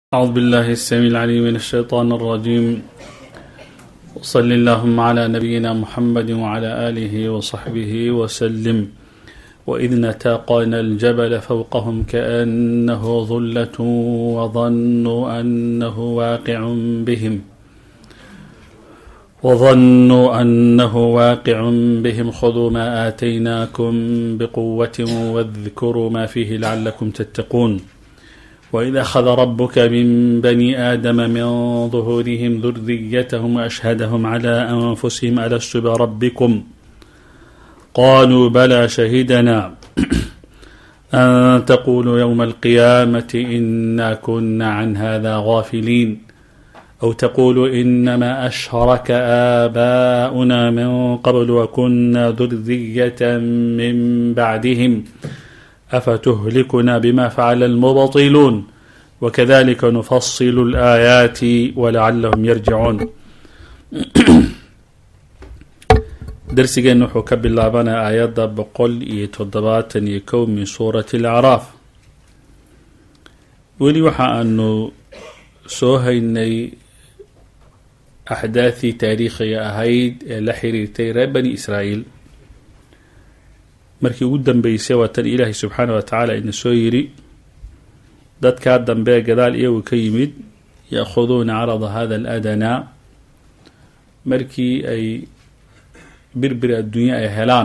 أعوذ بالله السميع العليم من الشيطان الرجيم وصل اللهم على نبينا محمد وعلى آله وصحبه وسلم وإذ نتاقنا الجبل فوقهم كأنه ظلة وظنوا أنه واقع بهم وظنوا أنه واقع بهم خذوا ما آتيناكم بقوة واذكروا ما فيه لعلكم تتقون وإذ أخذ ربك من بني آدم من ظهورهم ذريتهم وأشهدهم على أنفسهم ألست بربكم قالوا بلى شهدنا أن تقولوا يوم القيامة إنا كنا عن هذا غافلين أو تقولوا إنما أشرك آباؤنا من قبل وكنا ذرية من بعدهم أفتهلكنا بما فعل المبطلون وكذلك نفصل الآيات ولعلهم يرجعون darsigeenna wuxuu ka bilaabanaya aayadda boqol iyo toddobaatan iyo kow min suurati alacraaf weli waxa aanu soo haynay axdaadii taariikhiga ahayd ee la xiriirtay reer bani israa'iil markii ugu dambeysay waa tan ilaahay subxaana wa tacaala ina soo yiri dadkaa dambe gadaal iyagu ka yimid ya-khuduuna carada hada aladanaa markii ay birbir adduunye ay helaan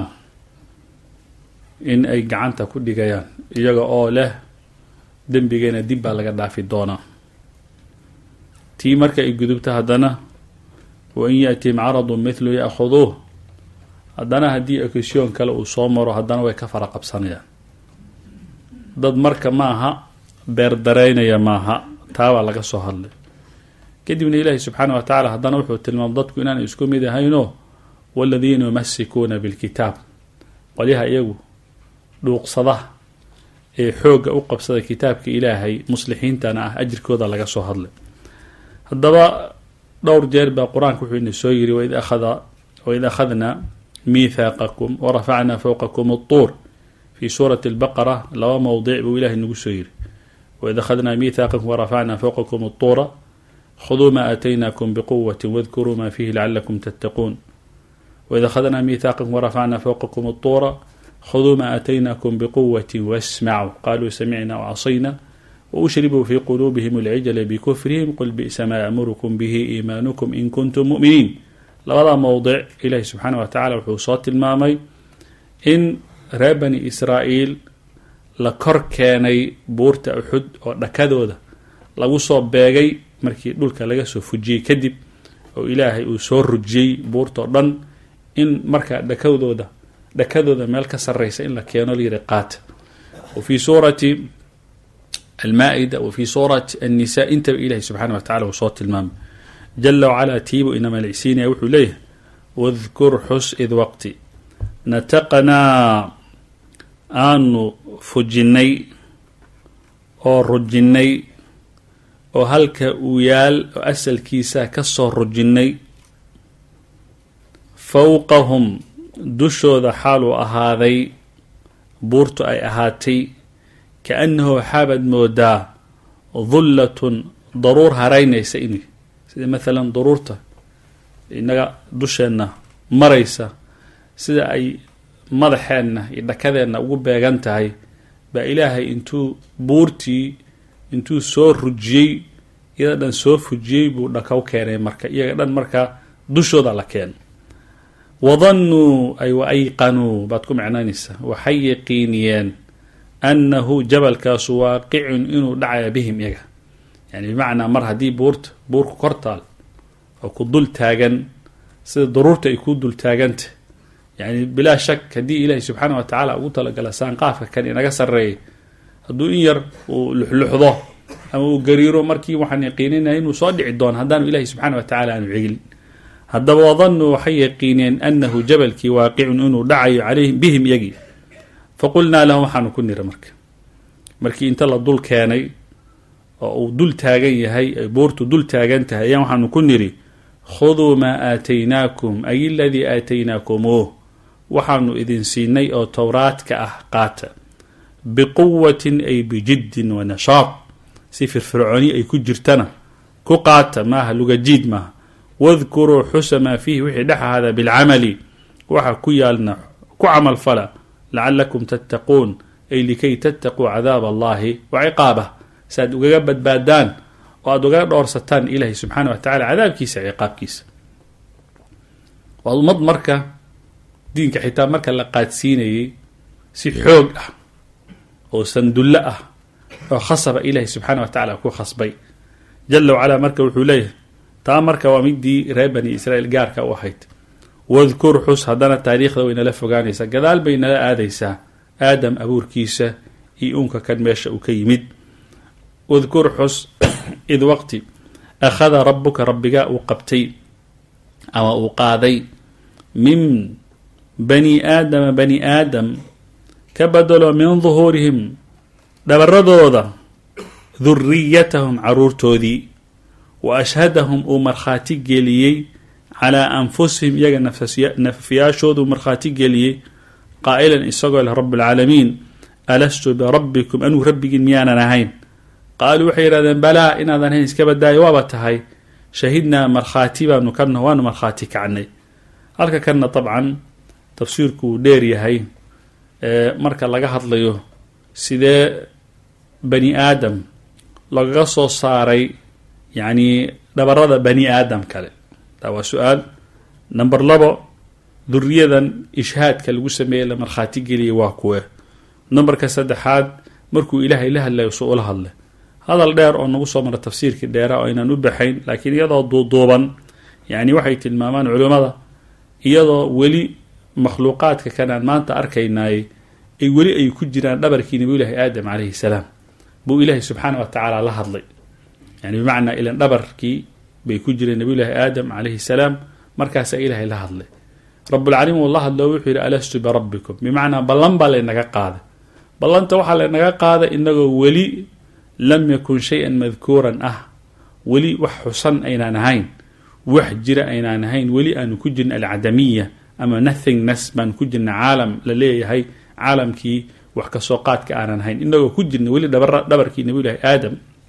in ay gacanta ku dhigayaan iyaga oo leh dembigeena dib baa laga dhaafi doonaa tii marka ay gudubto haddana wa in yaatihim caradun mithlu ya-khuduuh haddana haddii occasion kale uu soo maro haddana way ka fara qabsanayaan dad marka maaha beerdareynaya maaha taabaa laga soo hadlay kadibna ilaahi subxaana wa tacaala haddana wuxuu tilmaamay dadku inaanay isku mid ahaynoo waladiina yumasikuuna bilkitaab qolyaha iyagu dhuuqsada ee xoogga u qabsada kitaabka ilaahay muslixiintana ah ajirkooda laga soo hadlay haddaba dhowr jeer baa qur-aanka wuxuu ina soo yiri waid akhada waid akhadna miithaaqakum warafacnaa fowqakum altuur fii suurati albaqara laba mowdic buu ilahay nagu soo yiri waid akhadnaa miithaaqakum warafacnaa fowqakum altuura khuduu maa aataynaakum biquwati wadkuruu maa fiihi lacalakum tattaquun waid akhadnaa miithaaqakum warafacnaa fowqakum altuura khuduu maa aataynaakum biquwati wasmacuu qaluu samicna wcasayna waushribuu fii quluubihim alcijla bikufrihim qul bi'sa maa ya'murukum bihi iimaanukum in kuntum mu'miniin labada mowdic ilaahi subxaana wa tacala wuxuu soo tilmaamay in reer bani israa'iil la kor keenay buurta uxud oo dhakadooda lagu soo beegay markii dhulka laga soo fujiyey kadib oo ilaahay uu soo rujiyey buurtao dhan in markaa dhakadooda dhakadooda meel ka sarreysa in la keeno layidhi qaata wa fii suurati almaa-ida wa fii suurati annisa intaba ilahi subxaana wa tacala uu soo tilmaamay jala wacalaa tiibu ina malicsiinaya wuxuu leeyahay wadkur xus id waqti nataqnaa aanu fujinnay oo rujinnay oo halka uu yaal oo asalkiisa ka soo rujinnay fowqahum dushooda xaaluu ahaaday buurtu ay ahaatay ka-annahu waxaabaad moodaa dullatun daruur haraynaysa in sida maalan duruurta innaga dusheenna maraysa sida ay madaxeenna iyo dhakadeenna ugu beegan tahay baa ilaahay intuu buurtii intuu soo rujiyey iyada dhan soo fujiyey buu dhakaw keenay marka iyaga dhan markaa dushooda la keeno wadannuu ay wa ayqanuu baad ku micnaynaysaa waxay yaqiiniyeen annahu jabalkaasu waaqicun inuu dhacaya bihim iyaga yani bimacnaa mar haddii buurta buurku kortaal oo ku dul taagan sida daruurta ay ku dul taaganta yani bilaa shak haddii ilaahi subxaana wa tacaala ugu talagala saanqaafka kan inaga sarreeyay hadduu in yar uu luxluxdo ama uu gariiro markii waxaan yaqiininaya inuu soo dhici doono haddaanu ilahi subxaana wa tacala aanu cegin haddaba wadannuu waxay yaqiineen annahu jabalkii waaqicun inuu dhacayo calayhim bihim iyagii faqulnaa lahum waxaanu ku nira marka markii inta la dul keenay oo uu dul taagan yahay ay buurtu dul taagan tahay ayaan waxaanu ku niri khuduu maa aataynaakum ay aladii aataynaakumuuh waxaanu idin siinay oo towraadka ah qaata biquwatin ay bijiddin wa nashaad si firfircooni ay ku jirtana ku qaata maaha lugajiid maaha wadkuruu xusa maa fiihi wixii dhex ahaada bilcamali waxa ku yaalna ku camal fala lacalakum tattaquun ay likay tattaquu cadaab allahi wa ciqaabah si aad ugaga badbaadaan oo aada ugaga dhoorsataan ilaahay subxaana wa tacala cadaabkiisa ciqaabkiisa waa ummad marka diinka xitaa marka la qaadsiinayay si xoog ah oo sandullo ah oo khasaba ilaahay subxaana wa tacala ku khasbay jala wacalaa marka wuxuu leeyahay taa marka waa midii reer bani israiil gaarka u ahayd wadkur xus haddana taariikhda way nala fogaanaysaa gadaal bay nala aadaysaa aadam abuurkiisa iyo uunka kan meesha uu ka yimid wadkur xus id waqti akhada rabuka rabbigaa uu qabtay ama uu qaaday min bani aadama bani aadam ka badalo min duhuurihim dhabaradooda duriyatahum caruurtoodii wa ashhadahum uu markhaati geliyey calaa anfusihim iyaga nafafyaashooduu markhaati geliyey qaa'ilan isagoo leh rabbulcaalamiin alastu birabbikum anuu rabbigiin miyaanan ahayn qaaluu waxay yidhahdeen balaa inaadan ahayn iska badaayo waaba tahay shahidnaa markhaati baanu ka naho waanu markhaati kacnay halka kanna dabcan tafsiirku uu dheer yahay marka laga hadlayo sidee bani aadam lagaga soo saaray yacni dhabarada bani aadam kale taa waa su-aal number labo duriyadan ishhaadka lagu sameeyey la markhaati geliyay waa kuwe numberka saddexaad markuu ilaahay la hadlayo su ula hadlay hadal dheer oo nagu soo mara tafsiirkii dheera oo aynaan u baxayn laakiin iyadoo duuduuban yacni waxay tilmaamaan culimmada iyadoo weli makhluuqaadka kan aan maanta arkaynaay ay weli ay ku jiraan dhabarkii nabiyullaahi aadam calayhi salaam buu ilaahay subxaana wa tacaala la hadlay yani bimacnaa ilan dhabarkii bay ku jireen nabiyullaahi aadam calayhi salaam markaasaa ilaahay la hadlay rabbulcaalamiin uu la hadlo wuxuu yidhi alastu birabbikum bimacnaa ballan baa laynaga qaaday ballanta waxaa laynaga qaaday inagoo weli lam yakun shay-an madkuuran ah weli wax xusan aynaan ahayn wax jira aynaan ahayn weli aanu ku jirna alcadamiya ama nothingness baanu ku jirna caalam la leeyahay caalamkii wax kasoo qaadka aanan ahayn inagoo ku jirna weli dhabarkii nabiyullaahi aadam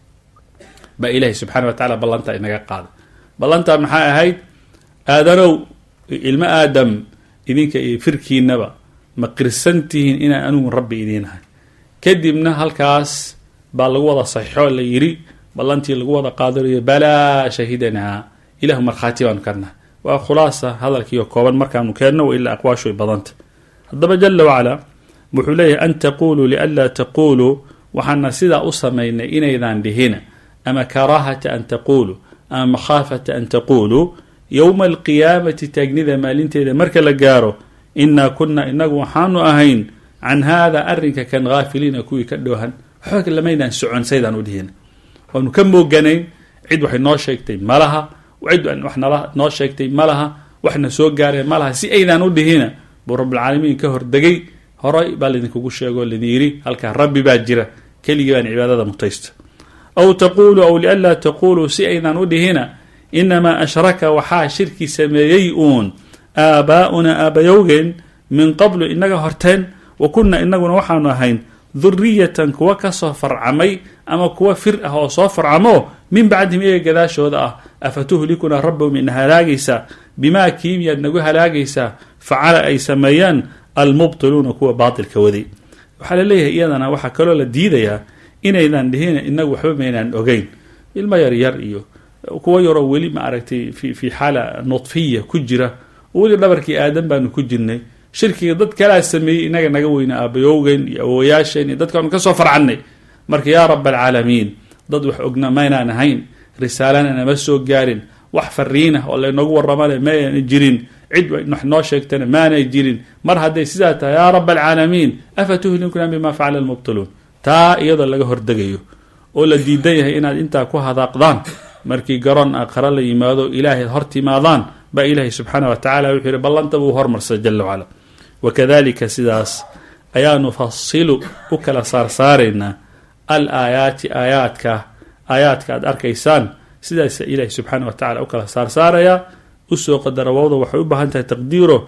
baa ilaahay subxana wa tacala ballantaa inaga qaaday ballantaa maxaa ahayd aadanow ilmo aadam idinka iyo firkiinaba ma qirsantihiin inaan anigu rabbi idiin ahay kadibna halkaas baa lagu wada saxiixo la yidhi ballantii lagu wada qaadanayo balaa shahidanaa ilahu markhaati baanu karnaha waa khulaasa hadalkiiyo kooban markaanu keenno wa ilaa aqwaashu ay badanta haddaba jala wacalaa wuxuu leeyahay an taquluu lianlaa taquluu waxaana sidaa u samaynay inaydaan dhihina ama karaahata an taquluu ama makhaafata an taquluu yowma alqiyaamati taagnida maalinteeda marka la gaaro inaa kunna inagu waxaanu ahayn can haada arrinka kan haafiliina kuwii ka dhowhan waxba lamaydaan socon saydaan u dhihina waanu ka mooganayn cid waxay noo sheegtay malaha cid wax nala noo sheegtay malaha waxna soo gaareen malaha si aydaan u dhihina buu rabbilcaalamiin ka hordegay horay baa laydinkugu sheego laydin yidhi halkaa rabbi baa jira keligii baan cibaadada mutaysta aw taquluu aw lianlaa taquluu si aydaan u dhihina inamaa ashraka waxaa shirki sameeyey uun aabaa'una aabayowgeen min qablu inaga horteen wa kunna inaguna waxaanu ahayn duriyatan kuwa kasoo farcamay ama kuwa fir ah oo soo farcamo min bacdihim iyaga gadaashooda ah afatuhlikunaa rabbahum ina halaagaysaa bimaa kiimiyaad nagu halaagaysaa facala ay sameeyaan almubtiluuna kuwa baatilka waday waxaa laleeyahay iyadana waxaa kaloo la diidayaa inaydan dhihin inagu waxba maynaan ogeyn ilmo yaryar iyo kuwa yaroo weli ma aragtay fi fi xaala nudfiya ku jira oo weli dhabarkii aadan baanu ku jirnay shirkiga dad kalaa sameeyey inaga naga weyna aabayowgeen iyo awoyaasheen iyo dadkaanu kasoo farcannay marka yaa rab alcaalamiin dad wax ogna maynaan ahayn risaalana nama soo gaarin wax fariinah oo laynoogu warramana maayna jirin cid wax noo sheegtana maanay jirin mar hadday sidaa tahay yaa rab alcaalamiin afa tuhlikuna bima facala almubtiluun taa iyadoo laga hordegayo oo la diidan yahay inaad intaa ku hadaaqdaan markii garoon aakhara la yimaado ilaahay hor timaadaan baa ilaahay subxaana wa tacala wuxuu yihi ballanta buu hormarsay jala wacala wakadalika sidaas ayaa nufasilu u kala saarsaaraynaa al aayaati aayaadka aayaadka aad arkaysaan sidaasa ilaahay subxaana wa tacala u kala saarsaarayaa usoo qadara wawda waxay u baahan tahay taqdiiro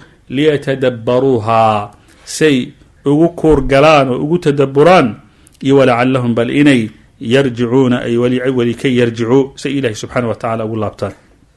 liyatadabbaruuhaa say ugu kuurgalaan oo ugu tadaburaan iyo walacalahum bal inay yarjicuuna ay weli kay yarjicuu say ilahi subxaana wa tacala ugu laabtaan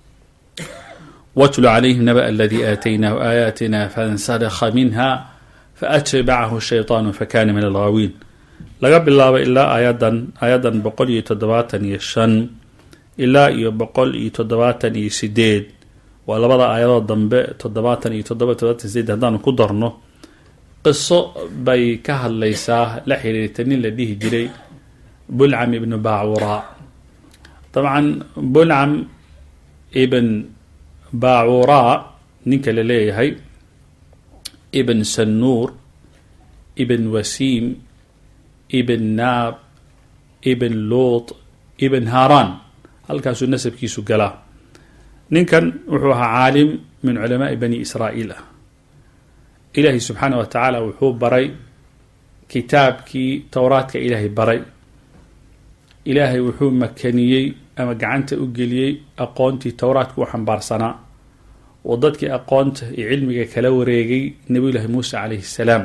watlu calayhim naba aladii aataynaahu aayaatina fansadakha minha faatbacahu shayطaanu fakana min alghaawiin laga bilaabo ilaa aayadan aayadan boqol iyo toddobaatan iyo shan ilaa iyo boqol iyo toddobaatan iyo sideed waa labada aayadood dambe toddobaatan iyo toddoba toddobaatan sideed haddaanu ku darno qiso bay ka hadlaysaa la xiriirta nin la dhihi jiray bulcam ibnu baacuraa dabcan bulcam ibn baacuraa ninka la leeyahay ibn sanuur ibn wasiim ibn naab ibn luut ibn haaraan halkaasuu nasabkiisu galaa ninkan wuxuu ahaa caalim min culamaai bani israa'iil ah ilaahay subxaana wa tacaala wuxuu baray kitaabkii towraadka ilaahay baray ilaahay wuxuu makaniyey ama gacanta u geliyey aqoontii towraadka u xambaarsanaa oo dadkii aqoonta iyo cilmiga kala wareegay nebiyullaahi muuse calayhi salaam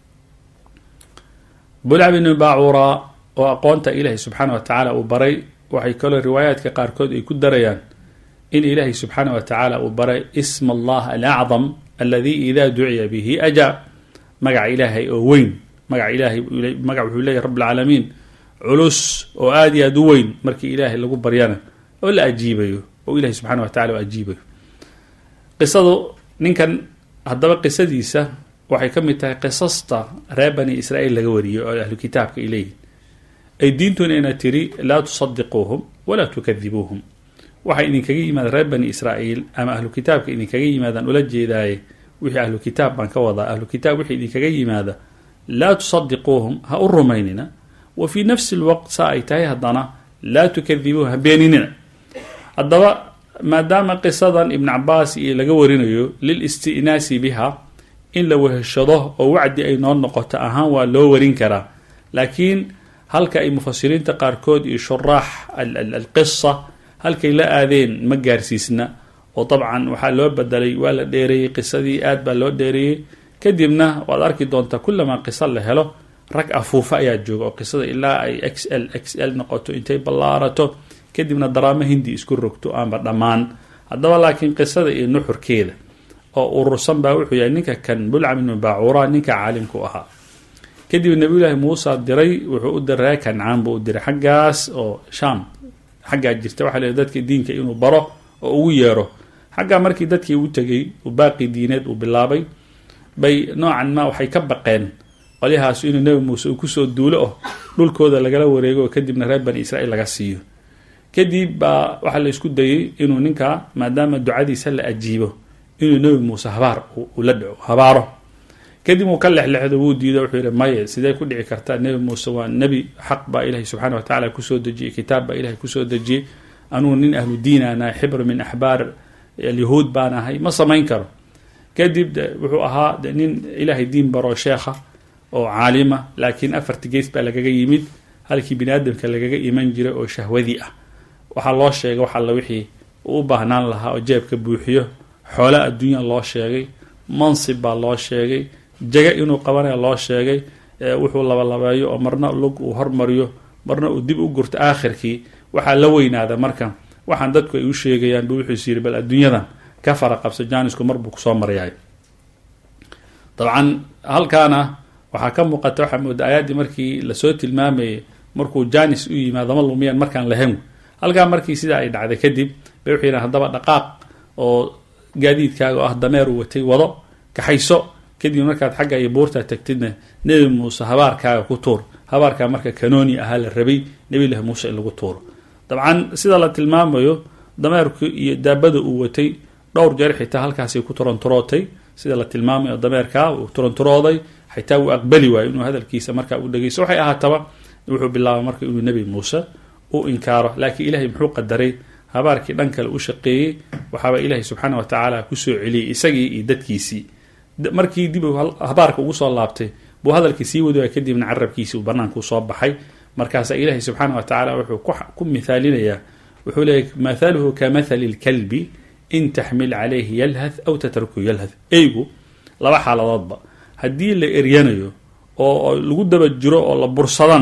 bulcam ibnu baacuraa oo aqoonta ilaahay subxaana wa tacaala uu baray waxay kaloo riwaayaadka qaarkood ay ku darayaan in ilaahay subxaana wa tacaala uu baray isma allah alacdam alladii idaa duciya bihi ajaa magaca ilaahay oo weyn magaca ilaahay magac wuxuu leeyahy rabb alcaalamiin culus oo aada iyo aada u weyn markii ilaahay lagu baryana oo la ajiibayo oo ilahay subxana wa tacala u ajiibayo qisadu ninkan haddaba qisadiisa waxay ka mid tahay qisasta reer bani israa'iil laga wariyay oo ahlu kitaabka ay leeyihin ay diintuna ina tiri laa tusadiquuhum walaa tukadibuuhum waxay idinkaga yimaadaan reer bani israa'iil ama ahlu kitaabka idinkaga yimaadaan ula jeedaaye wixii ahlu kitaab baan ka wadaa ahlu kitaab wixii idinkaga yimaada laa tusadiquuhum ha u rumaynina wa fii nafsi lwaqt saa ay tahay haddana laa tukadibuuhum ha beeninina haddaba maadaama qisadan ibn cabaas iyo laga warinayo lil istinaasi biha in la weheshado oo wacdi ay noo noqoto ahaan waa loo warin karaa laakiin halka ay mufasiriinta qaarkood iyo shuraax alqisa halkay la aadeen ma gaarsiisna oo dabcan waxaa loo bedelay waa la dheereeyey qisadii aad baa loo dheereeyey kadibna waad arki doontaa kulamaa qiso la helo rag afuufa ayaa jooga oo qisada ilaa ay x l x l noqoto intay ballaarato kadibna daraamo hindi isku rogto aanba dhammaan haddaba laakiin qisada iyo nuxurkeeda oo urursan baa wuxuu yahay ninka kan bulcam ibnu baacuura ninka caalimku ahaa kadib nabiyullaahi muusa diray wuxuu u diray kancaan buu u diray xaggaas oo shaam xaggaa jirta waxaa la dadka diinka inuu baro oo ugu yeero xaggaa markii dadkii u tegay uu baaqi diineed uu bilaabay bay noocan ma waxay ka baqeen qolyahaas inuu nebi muuse uu kusoo duulo oh dhulkooda lagala wareego oo kadibna reer bani israiil laga siiyo kadib baa waxaa la isku dayey inuu ninkaa maadaama ducadiisa la ajiibo inuu nebi muuse habaar ula dhaco habaaro kadib uu ka lexlexdo wuu diido wuxuu yihi maye sidee ku dhici kartaa nebi muuse waa nebi xaq baa ilahay subxana wa tacala kusoo dejiyey kitaab baa ilahay kusoo dejiyey anugu nin ahlu diinaan ahay xibr min axbaar alyahuud baan ahay ma samayn karo kadib wuxuu ahaa nin ilaahay diin baroo sheekha oo caalima laakiin afarti gees baa lagaga yimid halkii bini aadamka lagaga iman jiray oo shahwadii ah waxaa loo sheegay wax alla wixii uu u baahnaan lahaa oo jeebka buuxiyo xoolo adduunya loo sheegay mansib baa loo sheegay jaga inuu qabanaya loo sheegay wuxuu labalabeeyo oo marna lug uu hormariyo marna uu dib u gurto aakhirkii waxaa la weynaada marka waxaan dadku ay u sheegayaan buu wuxuus yiri bal adduunyadan ka fara qabso jaanisku marbuu kusoo maryahay dabcan halkaana waxaa ka muuqata waxaa mooda aayaddii markii lasoo tilmaamayay markuu jaanis u yimaado ma lumiyaan markaan lahayn halkaa markii sidaa ay dhacday kadib bay wuxuu yidhahan haddaba dhaqaaq oo gaadiidkaaga oo ah dameer uu watay wado kaxayso kadib markaad xagga iyo buurtaa tagtidna nebi muuse habaarkaaga ku tuur habaarkaa marka kanooni ahaa la rabay nebilahi muuse in lagu tuuro dabcan sida la tilmaamayo dameerku iyo daabada uu watay dhowr jeer xitaa halkaasay ku turanturootay sida la tilmaamayo dameerkaa uu turanturooday xitaa uu aqbali waayo inuu hadalkiisa markaa u dhegeysto waxay ahaataba wuxuu bilaabay marka inuu nebi muuse u inkaaro laakiin ilahay muxuu qadaray habaarkii dhan kale u shaqeeyey waxaaba ilaahay subxaana wa tacaala kusoo celiyey isagii iyo dadkiisii markii dib habaarka ugu soo laabtay buu hadalkii sii wadi waay kadibna carabkiisii uu banaanku soo baxay markaasaa ilaahay subxaana wa tacaala wuxuu ku mithaalinayaa wuxuu leeyahy mathaluhu ka mathali lkalbi in taxmil calayhi yalhath aw tatruku yalhath eygu laba xaaladoodba haddii la eryanayo oo lagu daba jiro oo la bursadana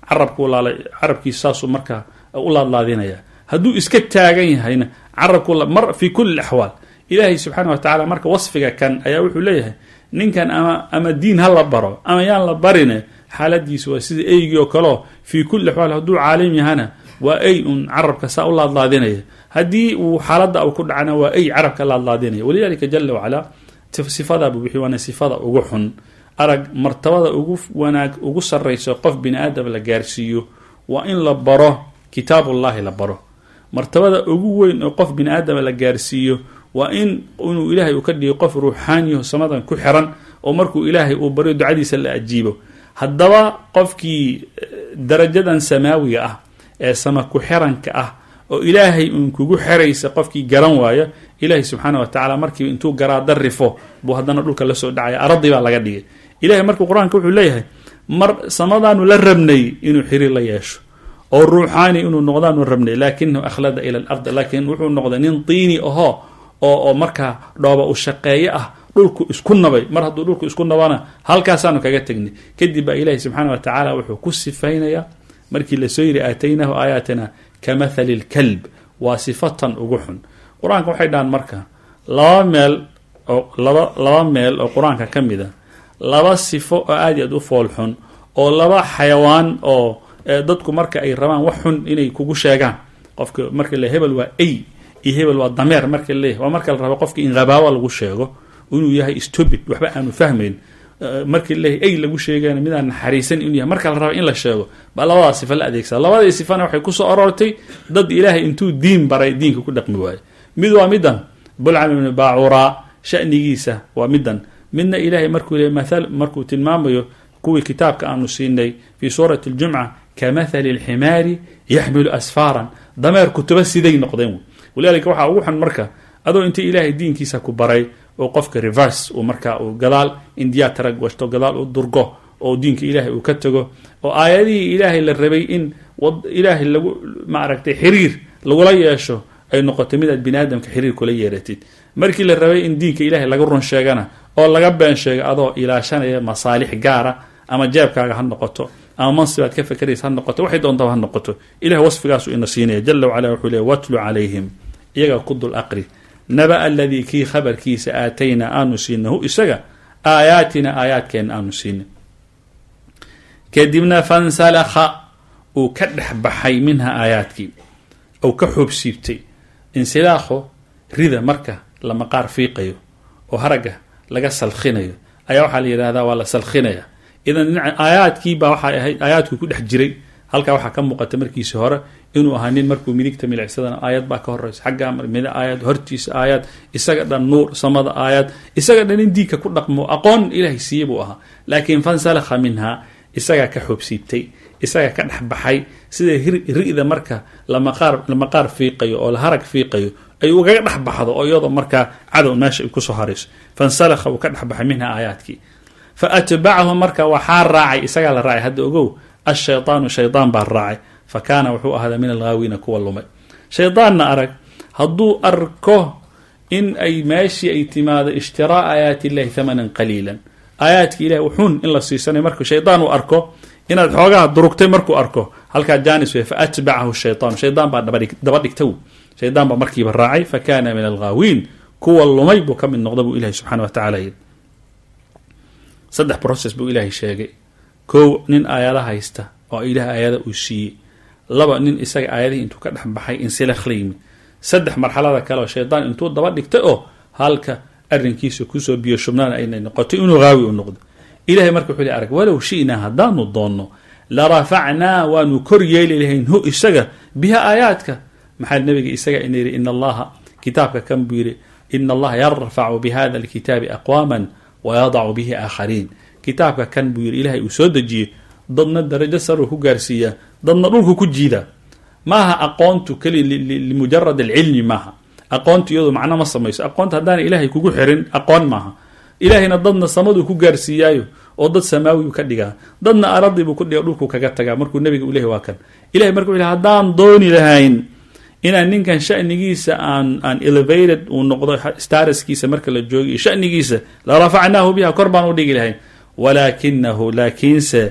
carabku laalay carabkiisa saasuu markaa u laadlaadinaya hadduu iska taagan yahayna carabku mar fi kuli axwaal ilaahay subxaana wa tacala marka wasfiga kan ayaa wuxuu leeyahay ninkan ama ama diin ha la baro ama yaan la barine xaaladiisu waa sida eygii oo kaleo fii kulli axwaal hadduu caalim yahana waa ey un carabka saa u laadlaadinaya haddii uu xaaladda u ku dhacana waa ey carabka laadlaadinaya walidalika jala wacalaa sifadabu wixii waana sifada ugu xun arag martabada ugu wanaag ugu sarrayso qof bini aadam la gaarsiiyo waa in la baro kitaabullahi la baro martabada ugu weyn oo qof bini aadama la gaarsiiyo waa in inuu ilaahay uu ka dhigo qof ruuxaaniyaho samadan ku xiran oo markuu ilaahay uu baryo ducadiisa la ajiibo haddaba qofkii darajadan samaawiga ah ee sama ku xiranka ah oo ilaahay uun kugu xeraysa qofkii garan waaya ilaahay subxaana wa tacala markii intuu garaada rifo buu haddana dhulka lasoo dhacaya aradii baa laga dhigay ilahay markuu qur-aanka wuxuu leeyahay mar samadaanu la rabnay inuu xiriir la yeesho oo ruuxaani inuu noqdaanu rabnay laakinahu akhlada ila alard laakiin wuxuu noqday nin tiini ahoo oo oo markaa dhooba u shaqeeye ah dhulku isku nabay mar hadduu dhulku isku nabana halkaasaanu kaga tegnay kadib baa ilaahi subxaana wa tacaala wuxuu ku sifaynayaa markii lasoo yiri aataynahu aayaatina ka mathali lkalb waa sifatan ugu xun qur-aanka waxay dhahaan marka laba meel oo laba laba meel oo qur-aanka ka mid a laba sifo oo aad iyo aad u fool xun oo laba xayawaan oo dadku marka ay rabaan wax xun inay kugu sheegaan qofka marka le hebel waa ey iyo hebel waa dameer marka leeyahy waa marka la rabo qofka in habaawa lagu sheego inuu yahay stupid waxba aanu fahmayn markii leeyahy ey lagu sheegana midaan naxariisan inuu yahay marka la rabo in la sheego baa labadaa sifa la adeegsada labadii sifana waxay kusoo aroortay dad ilaahay intuu diin baray diinka ku dhaqmi waayo mid waa midan bulcam ibnu baacuraa shanigiisa waa midan midna ilaahay markuu le maal markuu tilmaamayo kuwii kitaabka aanu siinay fii suurati ljumca ka mathali lximaari yaxmilu asfaaran dameer kutuba siday noqdeen walidalika waxaa ugu xun marka adoo inta ilaahay diinkiisa ku baray oo qofka reverse uu markaa uu gadaal indiyaa tarag washto gadaal u durgo oo diinka ilaahay uu ka tago oo aayadihii ilaahay la rabay in ilaahay lagu maaragtay xiriir lagula yeesho ay noqotay midaad bini aadamka xiriir kula yeeratid markii la rabay in diinka ilaahay laga run sheegana oo laga been sheega adoo ilaashanaya masaalix gaara ama jeebkaaga ha noqoto ama mansibaad ka fakeraysa ha noqoto waxay doontaba ha noqoto ilahay wasfigaasu ina siinaya jala wacala wuxuu leey watlu calayhim iyaga ku dul aqri naba aladii kii khabarkiisa aataynaa aanu siina hu isaga aayaatina aayaadkeena aanu siina kadibna fansalakha uu ka dhex baxay minha aayaadkii ou ka xoobsiibtay insilaakho rida marka la maqaar fiiqayo oo haragga laga salkhinayo ayaa waxaa la yidhahdaa waa la salkhinaya idan dhinaca aayaadkiibaa waxay ahayd aayaadku ku dhex jiray halkaa waxaa ka muuqata markiisi hore inuu ahaa nin markuu midigta milicsadana aayad baa ka horeysa xaggaa mid aayad hortiisa aayad isaga dhan nuur samada aayad isaga dhan in diinka ku dhaqmo aqoon ilaahay siiye buu ahaa laakiin fansalakha minha isagaa ka xoobsiibtay isaga ka dhex baxay sida ri-da marka lamaqaar lamaqaar fiiqayo oo la harag fiiqayo ay ugaga dhex baxdo oo iyadoo markaa cadow meesha ay kusoo harayso fansalakha uu ka dhex baxay minha aayaadkii fa atbacahu marka waxaa raacay isagaa la raacay hadda ogow ashaydaanu shaydaan baa raacay fa kaana wuxuu ahaadaa min alghaawiina kuwa lumay shaydaanna arag hadduu arko in ay meeshii ay timaado ishtiraa aayaati illahi thamanan qaliilan aayaadka ilahi uxun in la siisanayo markuu shaydaan uu arko inaad xoogaha durugtay markuu arko halkaa janis wey fa atbacahu shaytaan shaydaan baa daba dhigta shaydaan baa markiiba raacay fa kaana min alghaawiin kuwa lumay buu ka mid noqda buu ilahi subxana wa tacala yidhi saddex process buu ilaahay sheegay kow nin aayada haysta oo ilaah aayada uu siiyey laba nin isaga aayadihii intuu ka dhex baxay insilakh la yimid saddex marxalada kale oo shaydaan intuu daba dhigtay oo halka arrinkiisa kusoo biyo shubnaana aynay noqotay inuu haawi u noqdo ilahay marka wuxuu li arag walow shi'naa haddaanu doonno la rafacnaa waanu kor yeeli lahayn hu isaga biha aayaadka maxaa nabiga isaga ina yidhi ina allaha kitaabka kan buu yidhi ina allaha yarfacu bihada alkitaabi aqwaaman wayadacu bihi aakhariin kitaabka kan buu yidhi ilahay uu soo dejiyey dadna darajo saruu ku gaarsiiyaa dadna dhulku ku jiidaa maaha aqoontu keli limujarad alcilmi maaha aqoontu iyadu macno ma samayso aqoonta haddaana ilahay kugu xirin aqoon maaha ilahayna dadna samaduu ku gaarsiiyaayo oo dad samaawi ka dhigaa dadna aradii buu kudhiga dhulku kaga tagaa markuu nabiga u lehy waa kan ilahay marka wuxu haddaan dooni lahayn inaan ninkan shanigiisa aan aan elevated uu noqdo staraskiisa marka la joogi iyo shanigiisa la rafacnaahu biha kor baan u dhigi lahayn walaakinahu laakiinse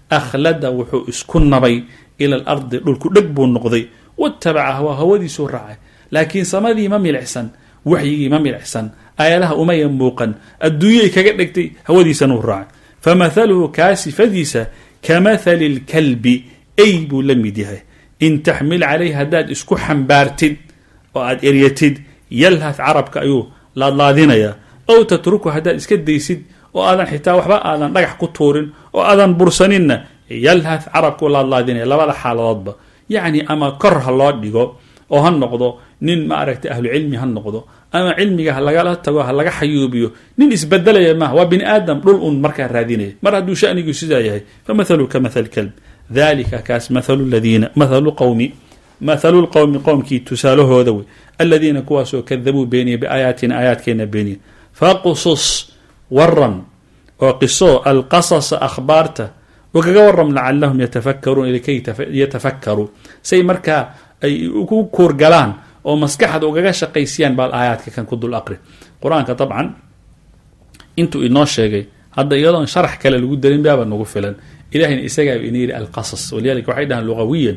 akhlada wuxuu isku nabay ila alardi dhulku dheg buu noqday watabaca hawaa hawadiisuu raacay laakiin samadii ma milicsan waxyigii ma milicsan aayadaha umaya muuqan adduunyay kaga dhegtay hawadiisanuu raacay famathaluhu kaa sifadiisa kamathali lkalbi ay buu la mid yahay in taxmil calayh haddaad isku xambaartid oo aad eryatid yalhath carabka ayuu laadlaadinayaa ow tatruku haddaad iska daysid oo aadan xitaa waxba aadan dhagax ku tuurin oo aadan bursaninna yalhath carabkuu laadlaadinaya labada xaaladoodba yacni ama kor ha loo dhigo oo ha noqdo nin ma aragtay ahlu cilmi ha noqdo ama cilmiga ha lagala tago ha laga xayuubiyo nin isbedelaya maaha waa bini aadam dhul un markaa raadinaya mar hadduu shanigu sidaa yahay famathalu ka mathal kalb dalika kaas mathalu ladiina mathalu qowmi mathalu lqowmi qowmkii tusaalahooda wey aladiina kuwaasoo kadabuu beeniya biaayaatina aayaadkeena beeniya faqsus waram oo qiso alqasasa akhbaarta ugaga waram lacalahum yatafakaruun likay yatafakkaruu say markaa ay ugu kuurgalaan oo maskaxda ugaga shaqaysiyaan baal aayaadka kan ku dul aqri qur-aanka dabcan intuu inoo sheegay hadda iyadoon sharax kale lagu darin baaba nagu filan ilahayna isagaa ina yidhi alqasas walidalika waxay dhahaan lugawiyan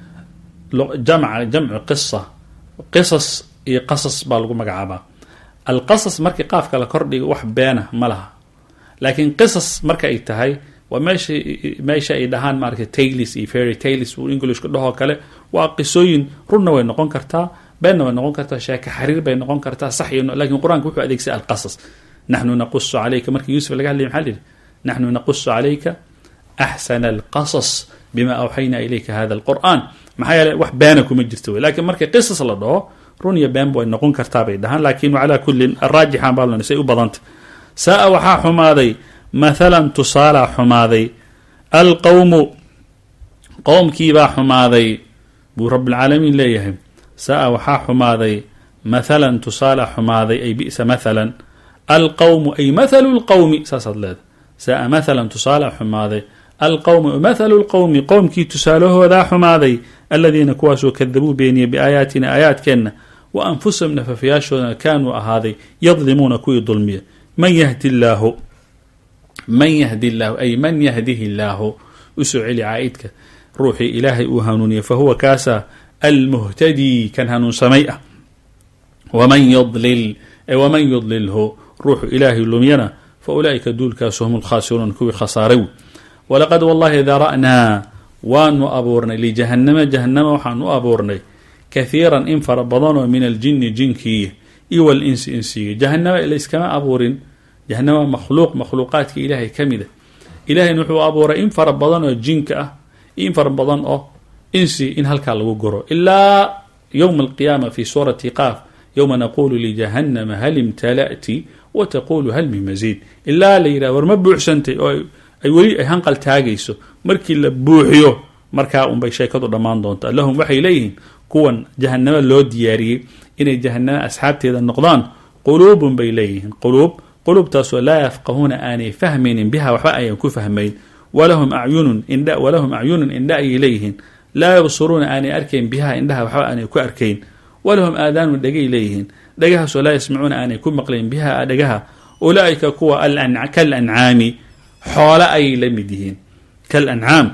jamca jamcu qisa qisas iyo qasas baa lagu magacaabaa alqasas markii qaafka la kordhigo wax beena ma laha laakiin qisas marka ay tahay waa meesha meesha ay dhahaan maarata taylis iyo fairy taylis uu englishku dhahoo kale waa qisooyin runna way noqon kartaa beenna way noqon kartaa sheeke xariir bay noqon kartaa sax iyo lakin qur-aanka wuxuu adeegsaday alqasas naxnu naqusu calayka markii yuusuf laga hadlay maxaa lihi naxnu naqusu calayka axsana alqasas bima awxayna ilayka hada alqur'an maxaa yeele wax beena kuma jirto wey lakiin markii qisas la dhaho run iyo beenba way noqon kartaa bay dhahaan lakin calaa kullin araajixan baa say u badanta saa waxaa xumaaday mathalan tusaalaa xumaaday alqowmu qowmkiibaa xumaaday buu rabbilcaalamiin leeyahay saa waxaa xumaaday mathalan tusaalaa xumaaday ay bi'sa mathalan alqowmu ay mathalu lqowmi saasaad leedahay saa mathalan tusaalaa xumaaday alqowmu mathalu lqowmi qowmkii tusaalahoodaa xumaaday aladiina kuwaasoo kadabuu beeniya biaayaatina aayaadkeenna wa anfusahum nafafayaashoodana kaanuu ahaaday yadlimuuna kuwii dulmiya man yahdi llaahu man yahdi llaahu ay man yahdihi llaahu usoo celi caa-idka ruuxii ilaahay uu hanuuniye fahuwa kaasa almuhtadii kan hanuunsamay ah waman yudlil waman yudlilhu ruuxu ilaahay lumyana fa ulaa'ika duulkaasu hum lkhaasiruun kuwii khasaaray wey walaqad wallahi dara'naa waanu abuurnay lijahanama jahanama waxaan u abuurnay kahiiran in fara badanoo min aljini jinkii iyo walinsi insiga jahanama layskama abuurin jahanama makhluuq makhluuqaadka ilaahay ka mid a ilahayna wuxuu abuuray in fara badan oo jinka ah iyo in fara badan oo insi in halkaa lagu goro ilaa yowma alqiyaama fi suurati qaaf yowma naqulu lijahanama hal imtala'ti wa taqulu hal min masiid ilaa la yidhah war ma buuxsantay oo ay weli ay hanqal taagayso markii la buuxiyo markaa unbay sheekadu dhammaan doontaa lahum waxay leeyihiin kuwan jahanamo loo diyaariyey inay jahanamo asxaabteeda noqdaan quluubun bay leeyihiin quluub quluubtaasoo laa yafqahuuna aanay fahmaynin biha waxba ayan ku fahmayn walahum acyunun indha walahum acyunun indha ayay leeyihiin laa yabsuruuna aanay arkayn biha indhaha waxba aanay ku arkayn walahum aadaanun dhegay leeyihiin dhagahaasoo laa yasmacuuna aanay ku maqlayn biha dhagaha ulaa'ika kuwa kal ancaami xoole ayay la mid yihiin kal ancaam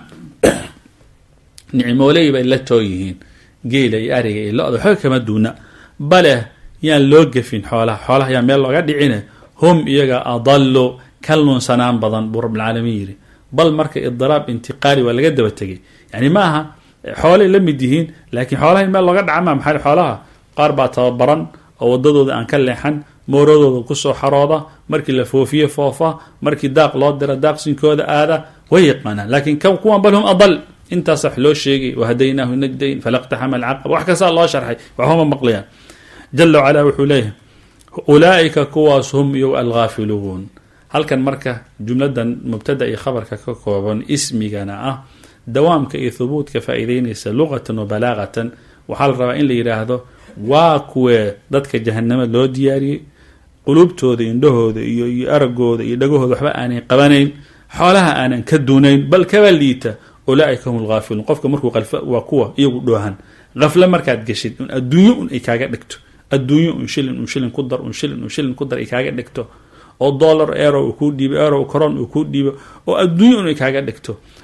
nicmooley bay la too yihiin geela iyo ariga iyo lo-da waxba kama duuna bale yaan loo gefin xoolaha xoolaha yaan meel looga dhicine hum iyaga adallu ka lunsanaan badan buu rabbilcaalamiin yidhi bal marka idiraab intiqaali waa laga daba tegay yani ma aha xoolay la mid yihiin laakiin xoolaha in meel looga dhaca maa maxaa xoolaha qaar baa tababaran oo wadadooda aan ka leexan mooradooda kusoo xarooda markii la foofiye foofa markii daaq loo dira daaqsinkooda aada way yaqaanaan laakiin kuwan bal hum adal intaas wax loo sheegay wahadaynaahu najdayn falaqtaxama alcaqaba wax kastaa loo sharxay waxbama maqlayaan jala wacala wuxuu leeyahay ulaa'ika kuwaas hum iyo alghaafiluun halkan marka jumladan mubtada iyo khabarka ka kooban ismigana ah dawaamka iyo thubuutka faa'iideynaysa luqatan wa balaaqatan waxaa la rabaa in la yidhaahdo waa kuwee dadka jahanamo loo diyaariyey qulubtooda indhahooda iyo iyo aragooda iyo dhagahooda waxba aanay qabanayn xoolaha aanan ka duunayn bal kaba liita ulaaika hum lghaafiluun qofka markuu waa kuwa iyagu dhoohan hafle markaad geshid un adduunyo un ay kaaga dhigto adduunyo un shilin un shilin ku dar un shilin un shilin ku dar ay kaaga dhigto oo dollar ero uu kuu dhiibo ero coron uu kuu dhiibo oo adduunyo un ay kaaga dhigto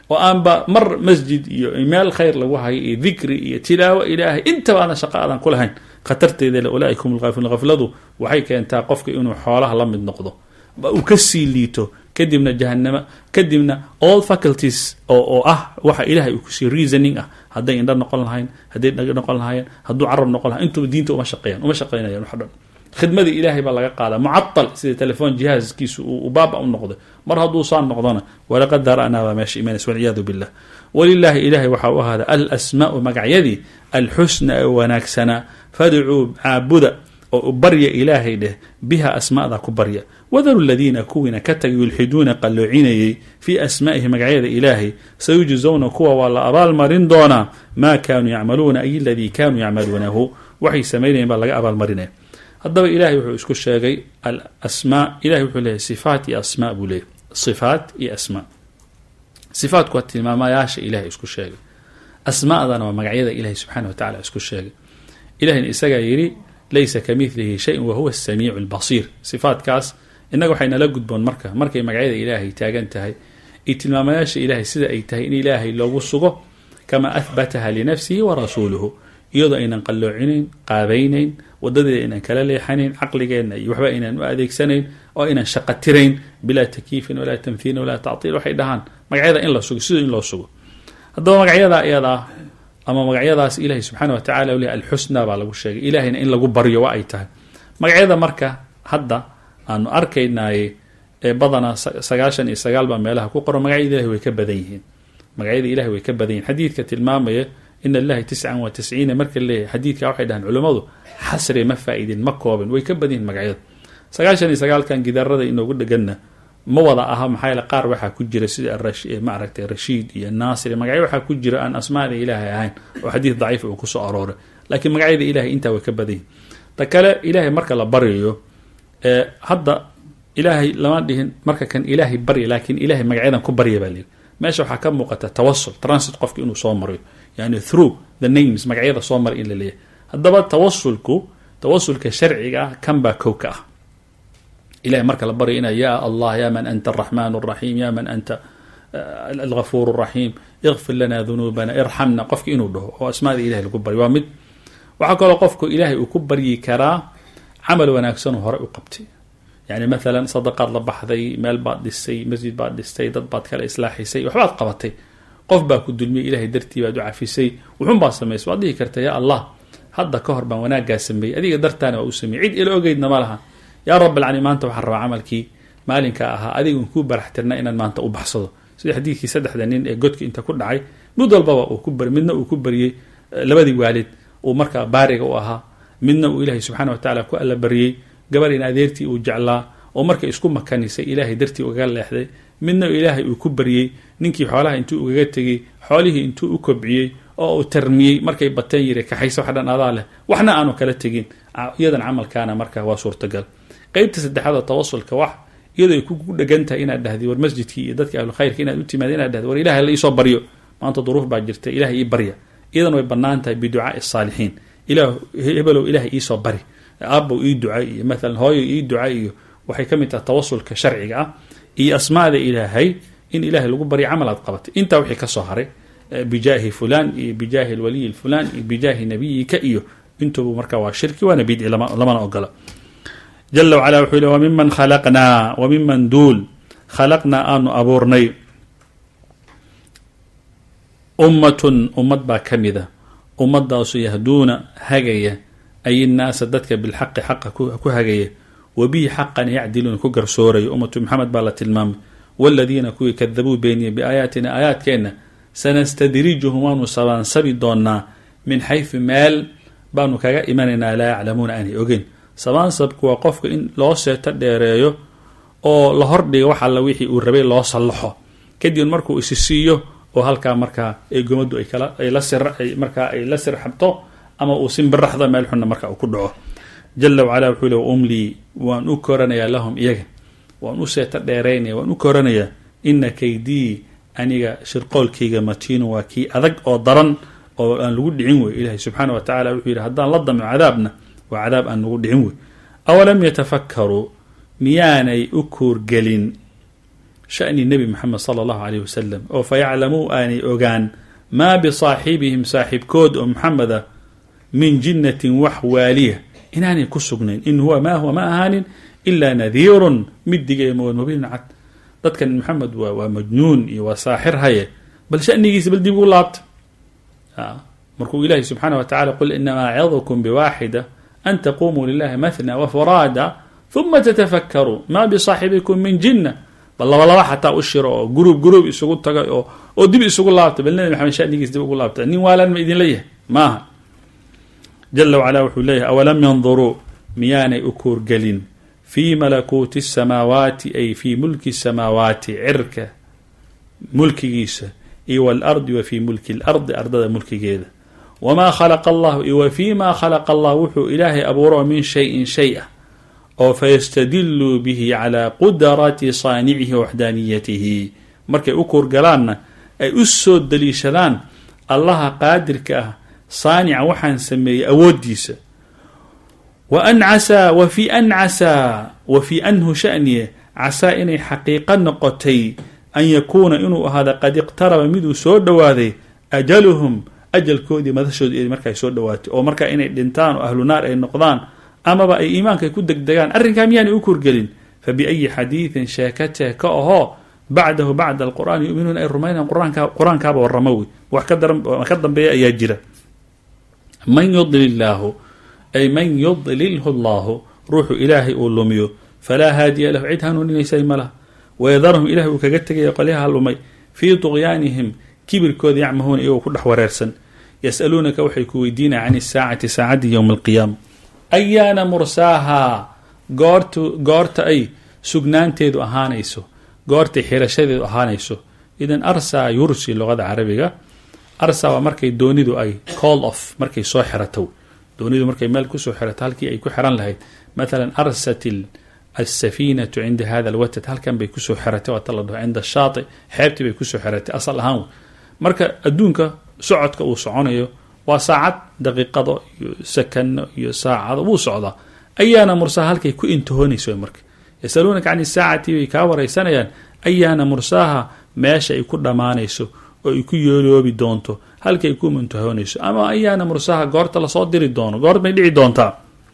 oo aanba mar masjid iyo meel khayr lagu hayo iyo dikri iyo tilaawo ilaahay intaba aadan shaqo aadan ku lahayn khatarteeda le ulaaika hum lghaafiluun hafladu waxay keentaa qofka inuu xoolaha la mid noqdo uu ka sii liito kadibna jahanama kadibna all faculties oo oo ah waxa ilahay uu kusii reasoning ah hadday indha noqon lahayn hadday dhag noqon lahaayeen hadduu carab noqon lahay intuba diinta uma shaqeeyaan uma shaqeynayaan wax dhan khidmadii ilaahay baa laga qaadaa mucatal sida telefoon jihaaskiisu uu baaba u noqday mar hadduu saan noqdona walaqad dara'naa baa meesha imanaysa walciyaadu billah walilaahi ilahay waxaa u ahaada alasmaau magacyadii alxusna ee wanaagsanaa fadcuu caabuda oo barya ilaahay dheh biha asmaada ku barya wadaru ladiina kuwiina ka tagay yulxiduuna qalloocinayey fii asmaa'ihi magacyada ilaahay sayujzowna kuwa waa la abaalmarin doonaa maa kaanuu yacmaluuna ay aladii kaanuu yacmaluunahu waxay samaynayeen baa laga abaalmarinaya haddaba ilahay wuxuu isku sheegay alasmaa ilahay wuxuu leeyahy sifaat iyo asmaa buu leeyahy sifaat iyo asmaa sifaatku waa tilmaamayaasha ilahay isku sheegay asmaadana waa magacyada ilahay subxaana wa tacala isku sheegay ilahayna isagaa yidhi laysa ka midlihi shayin wahuwa asamiicu albasiir sifaatkaas innaga waxay nala gudboon marka markay magacyada ilaahay taagan tahay iyo tilmaamayaasha ilaahay sida ay tahay in ilaahay loogu sugo kama ahbataha linafsihi wa rasuuluhu iyadoo aynan qalloocinayn qaabaynayn wadadeeda aynan kala leexanayn caqligeenna iyo waxba aynan u adeegsanayn oo aynan shaqo tirayn bilaa takyiifin walaa tamhiilin walaa tactiil waxay dhahaan magacyada in la sugo sidoo in loo sugo haddaba magacyada iyadaa ama magacyadaas ilahay subxaana wa tacala u leh alxusna baa lagu sheegay ilahayna in lagu baryo wa ay tahay magacyada marka hadda aanu arkaynaaye ee badanaa sagaashan iyo sagaal baa meelaha ku qoran magacyada ilahay way ka badan yihiin magacyada ilahay way ka badan yihin xadiidka tilmaamaya in allahi tiscan wa tisciina marka leeyahay xadiidka waxay dhahaan culummadu xasri ma faa-idin ma koobin way ka badan yihin magacyada sagaashan iyo sagaalkan gidaarada inoogu dheganna ma wada aha maxaa yaele qaar waxaa ku jira sida maaragtay rashiid iyo naasir magacyo waxaa ku jira aan asmaada ilaahay ahayn oo xadiid daciif uu kusoo arooray laakiin magacyada ilahay intaa way ka badan yihin ta kale ilaahay marka la baryayo hadda ilaahay lama dhihin marka kan ilaahay barya laakiin ilahay magacyadan ku barya baa layidhi meesha waxaa ka muuqata tawasul transit qofka inuu soo marayo yani through the names magacyada soo maray in la leeyahay haddaba tawasulku tawasulka sharciga ah kan baa kow ka ah ilahay marka la barya ina ya allah ya man anta araxman araxiim ya man anta algafuur raxiim ikfir lana dunuubana irxamna qofka inuu dhaho oo asmaada ilahay lagu baryo waa mid waxaa kaloo qofku ilaahay uu ku baryi karaa camal wanaagsanoo hore u qabtay yani maalan sadaqaad la baxday meel baad dhisay masjid baad dhistay dad baad kala islaaxisay waxbaad qabatay qof baa ku dulmiyay ilahay dartii baad u cafisay wuxun baad samaysay waad dhihi karta ya allah hadda ka hor baan wanaaggaa sameeyey adiga dartaana waa u sameeyey cid ila ogeydna ma laha yaa rab alcaalamiin maanta waxaan rabaa camalkii maalinka ahaa adigun kuu baraxtirna inaan maanta u baxsado sida xadiidkii saddexda nin ee godka inta ku dhacay mid walbaba uu ku bar midna uu ku baryey labadii waalid uu markaa baariga u ahaa midna uu ilaahay subxaana wa tacala ku alla baryey gabar in adeertii uu jeclaa oo markay isku makanisay ilaahay dartii ugaga leexday midna ilaahay uu ku baryey ninkii xoolaha intuu ugaga tegey xoolihii intuu u kobciyey oo uu tarmiyey markay bateen yiri kaxaysa wax dhan adaa leh waxna aanu kala tegin iyadan camalkaana markaa waa suurtagal qeybta saddexaad oo tawasulka wax iyadoo ay ku dhegan tahay inaad dhahdi war masjidkii iyo dadka ahlukhayrka inaad u timaada inaad dhahdi war ilahay la iisoo baryo maanta duruuf baa jirta ilahay ii barya iyadan way bannaan tahay biducaai saalixiin ilah hebelow ilahay iisoo bari aabow ii ducay iyo maalan hooyo ii ducay iyo waxay ka mid tahay tawasulka sharciga ah iyo asmaada ilaahay in ilahay lagu baryo camal aad qabatay intaa wixii kasoo haray bijaahi fulan iyo bijaahi lwaliyi fulan iyo bijaahi nabiyika iyo intubu marka waa shirki waana bidci lamana ogola jala wacala wuxuu yhi wamiman khalaqnaa wamiman duul khalaqnaa aanu abuurnay ummatun ummad baa ka mida ummadaasu yahduuna hagaya ay innaasa dadka bilxaqi xaqa ku hagaya wabihi xaqan yacdiluuna ku garsooraya ummatu maxamed baa la tilmaamay waladiina kuwii kadabuu beeniyey biaayaatina aayaadkeenna sanastadrijuhum waanu sabaansabi doonaa min xaysu meel baanu kaga imanaynaa laa yaclamuuna aanay ogeyn sabaansabku waa qofka in loo seeto dheereeyo oo la hordhiga wax alla wixii uu rabay loo sallaxo kadib markuu isi siiyo oo halkaa markaa eegumadu ay kala ay la sir ay markaa ay la sirxabto ama uu simbiraxdo meel xunna marka uu ku dhaco jala wacala wuxuu le umlii waan u koranayaa lahum iyaga waan u seeto dheeraynaya waan u koranayaa ina kaydii aniga shirqoolkayga matiinu waa kii adag oo daran oo aan lagu dhicin wey ilaahay subxaana wa tacala wuxuu yidhi haddaan la damco cadaabna waa cadaab aan lagu dhicin wey awalam yatafakkaruu miyaanay u kuurgelin sha'ni nebi moxamed sala allahu caleyh wasalam oo fayaclamuu aanay ogaan maa bisaaxibihim saaxiibkood oo moxamed ah min jinnatin wax waaliya inaanay ku sugnayn in huwa maa huwa ma ahaanin ilaa nadiirun mid digaya mood mubiinun cad dadkan moxamed waa waa majnuun iyo waa saaxir haye bal shanigiisa bal dib ugu laabta markuu ilahi subxaana wa tacala qul inamaa acidukum biwaaxida an taqumuu lilahi mathna wafuraada uma tatafakkaruu maa bisaaxibikum min jinna bal laba laba xataa u shiro oo guruub guruub isugu taga oo oo dib isugu laabta bal nabi maxamed shanigiisa dib ugu laabta nin waalan ma idinla yahay maaha jala wacala wuxuu leeyahay awalam yanduruu miyaanay u kuurgelin fii malakuuti الsamaawaati ay fii mulki الsamaawaati cirka mulkigiisa iyo walardi wa fii mulki اlardi ardada mulkigeeda wamaa khalaqa allahu iyo wa fii ma khalaqa allah wuxuu ilaahay abuuro min shayin shay ah oo fayastadiluu bihi calaa qudrati saanicihi waxdaaniyatihi markay u kuurgalaanna ay u soo daliishadaan allaha qaadirka ah saanica waxaan sameeyey awooddiisa wa an casaa wa fii an casaa wa fii anhu shaniye casaa inay xaqiiqo noqotay an yakuuna inuu ahaada qad iqtaraba miduu soo dhowaaday ajaluhum ajalkoodii madashooda markaa soo dhowaatay oo markaa inay dhintaan oo ahlu naar ay noqdaan amaba ay iimaanka ku degdegaan arrinkaa miyaanay u kurgelin fa biayi xadiidin sheekatee ka ahoo bacdahu bacda alqur'aani yuminuuna ay rumaynayan quraanka qur-aankaaba warramo wey wax ka dambeeya ayaa jira man yudlil illaahu ay man yudlilhu allahu ruuxu ilaahay uu lumiyo falaa haadiya lahu cid hanuuninaysay ma laha wayadarhum ilahay uu kaga tegaya qolyaha lumay fii tuqyaanihim kibirkooda yacmahuuna iyagoo ku dhex wareersan yasaluunaka waxay ku weydiinaya can isaacati saacaddi yowma alqiyaama ayaana mursaahaa goortu goorta ay sugnaanteedu ahaanayso goortay xirashadeedu ahaanayso idan arsaa yursi luqada carabiga arsa waa markay doonidu ay call off markay soo xirato doonidu markay meel kusoo xirato halkii ay ku xiran lahayd mathalan arsat asafiinatu cinda hada alwatad halkan bay kusoo xiratay waata la dhaho cinda shaati xeebtii bay kusoo xiratay asal ahaan marka adduunka socodka uu soconayo waa saacad daqiiqado iyo sakano iyo saacado wuu socdaa ayaana mursaha halkay ku intihoonayso marka yasaluunaka can isaacati bay kaa wareysanayaan ayaana mursaaha meesha ay ku dhammaanayso oo ay ku yooloobi doonto halkay ku muntahoonayso ama ayaana mursaha goorta lasoo diri doono goort may dhici doontaa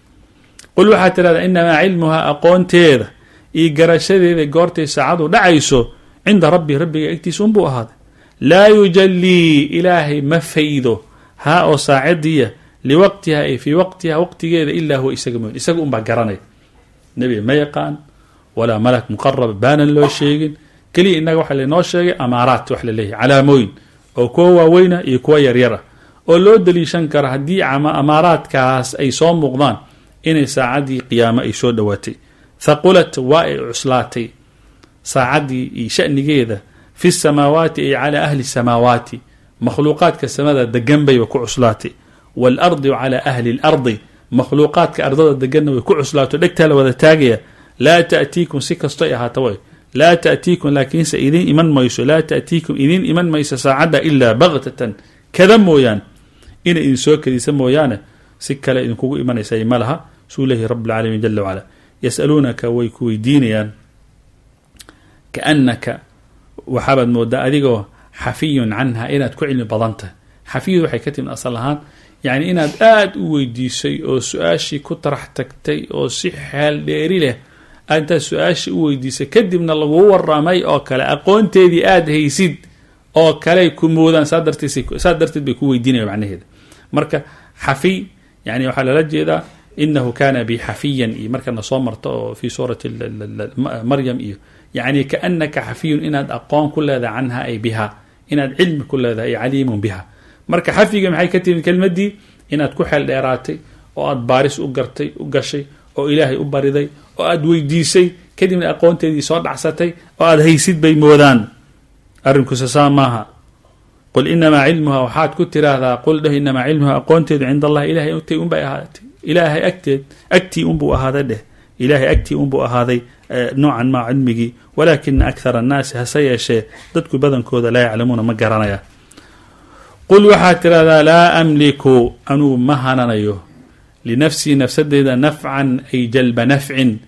qul waxaad tirahdaa inamaa cilmuhaa aqoonteeda iyo garashadeeda goortay saacadu dhacayso cinda rabbi rabbiga agtiisa unbuu ahaaday laa yujalii ilaahay ma faydo haa oo saacadiya liwaqtiha ay fii waqtiha waqtigeeda ilaa huwa isaga mooyn isaga unbaa garanaya nebiga ma yaqaan walaa malak muqarab baanan loo sheegin keliya innaga waxaa laynoo sheegay amaaraat wax la leeyahay calaamooyin oo kuwa waaweyna iyo kuwa yaryar ah oo loo daliishan kara haddii amaaraadkaas ay soo muuqdaan inay saacaddii qiyaamo ay soo dhowaatay thaqulat waa ay cuslaatay saacaddii iyo shanigeeda fi samaawaati ay calaa ahli samaawaati makhluuqaadka samada degan bayba ku cuslaatay waalardi calaa ahli lardi makhluuqaadka ardada deganna way ku cuslaato dhegtaa la wada taagaya laa taatiikum si kasto ay ahaata way laa taatiikum laakiinse idin iman mayso laa taatiikum idin iman mayso saacadda ilaa baktatan kada mooyaan inay idin soo kadisa mooyaane si kale idinkugu imanaysa ma laha suu leeyahy rab اlcaalamiin jala wacala yasaluunaka way ku weydiinayaan kaanaka waxaabaad moodaa adigoo xafiyun canha inaad ku cilmi badan tahay xafiyadu waxay ka timid asal ahaan yacni inaad aada u weydiisay oo su-aashii ku tarax tagtay oo si xeel dheeri leh intaad su-aashii u weydiisay kadibna laguu waramay oo kale aqoonteedii aada haysid oo kaley ku moodaan saa darteedsaa darteed bay ku weydiinaya macnaheeda marka xafiy yani waxaa lala jeedaa inahu kana bi xafiyan iyo markana soo marto oo fi suurati maryam iyo yani kaanaka xafiyun inaad aqoon ku leedahay canha ay biha inaad cilmi ku leedahay ay caliimun biha marka xafiga maxay ka timid kelmadii inaad ku xeel dheeraatay oo aad baaris u gartay u gashay oo ilaahay u bariday oo aad weydiisay kadibna aqoonteedii soo dhacsatay oo aad haysid bay moodaan arrinkuuse saa maaha qul inamaa cilmuha waxaad ku tiraahdaa qul dheh inamaa cilmuha aqoonteedu cinda allahi ilahay agtay unbay ahaatay ilaahay agteed agtii unbuu ahaaday dheh ilaahay agtii unbuu ahaaday noocan maa cilmigii walaakina akhara annaasi hase yeeshee dadku badankooda laa yaclamuuna ma garanaya qul waxaad tirahdaa laa amliku anugu ma hananayo linafsii nafsadeyda nafcan ay jalba nafcin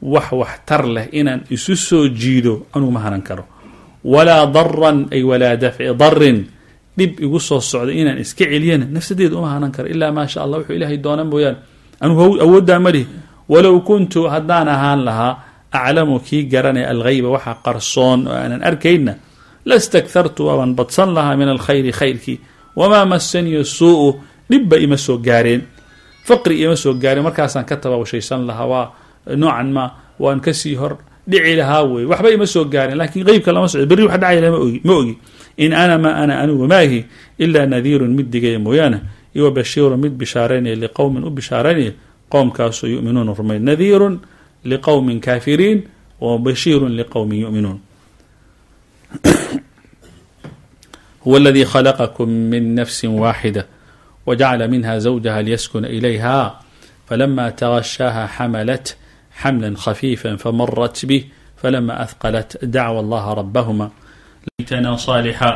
wax waxtar leh inaan isu soo jiido anugu ma hanan karo walaa daran ay walaa dafci darin dhib igu soo socda inaan iska celiyana nafsadeeda uma hanan karo ilaa maa sha allah wuxuu ilaahay doona mooyaane anugu awooddaa malihi walow kuntu haddaan ahaan lahaa aclamu kii garanaya alghayba waxa qarsoon oo aanan arkayna lastakthartu waaban badsan lahaa min alkhayri khayrkii wamaa masaniya suu-u dhibba ima soo gaareen faqri ima soo gaareen markaasaan ka tabawashaysan lahaa waa noocan ma waan kasii hor dhici lahaa wey waxba ima soo gaareen lakiin qeybka lama socdo berri wax dhacayla ma ogi in ana ma ana anigu maahi ilaa nadiirun mid digaya mooyaane iwa bashiirun mid bishaaraynaya liqowmin u bishaaraynaya qowmkaasoo yuminuuna rumayn nadiirun liqowmin kaafiriin wa bashiirun liqowmin yuminuun huwa aladii khalaqakum min nafsi waaxida wjacla minha zawjaha liyaskuna ilayha falama tغashaaha xamalat xamla khafiifa famarat bih falama ahqalat dacwa allaha rabahuma laytna صاalixa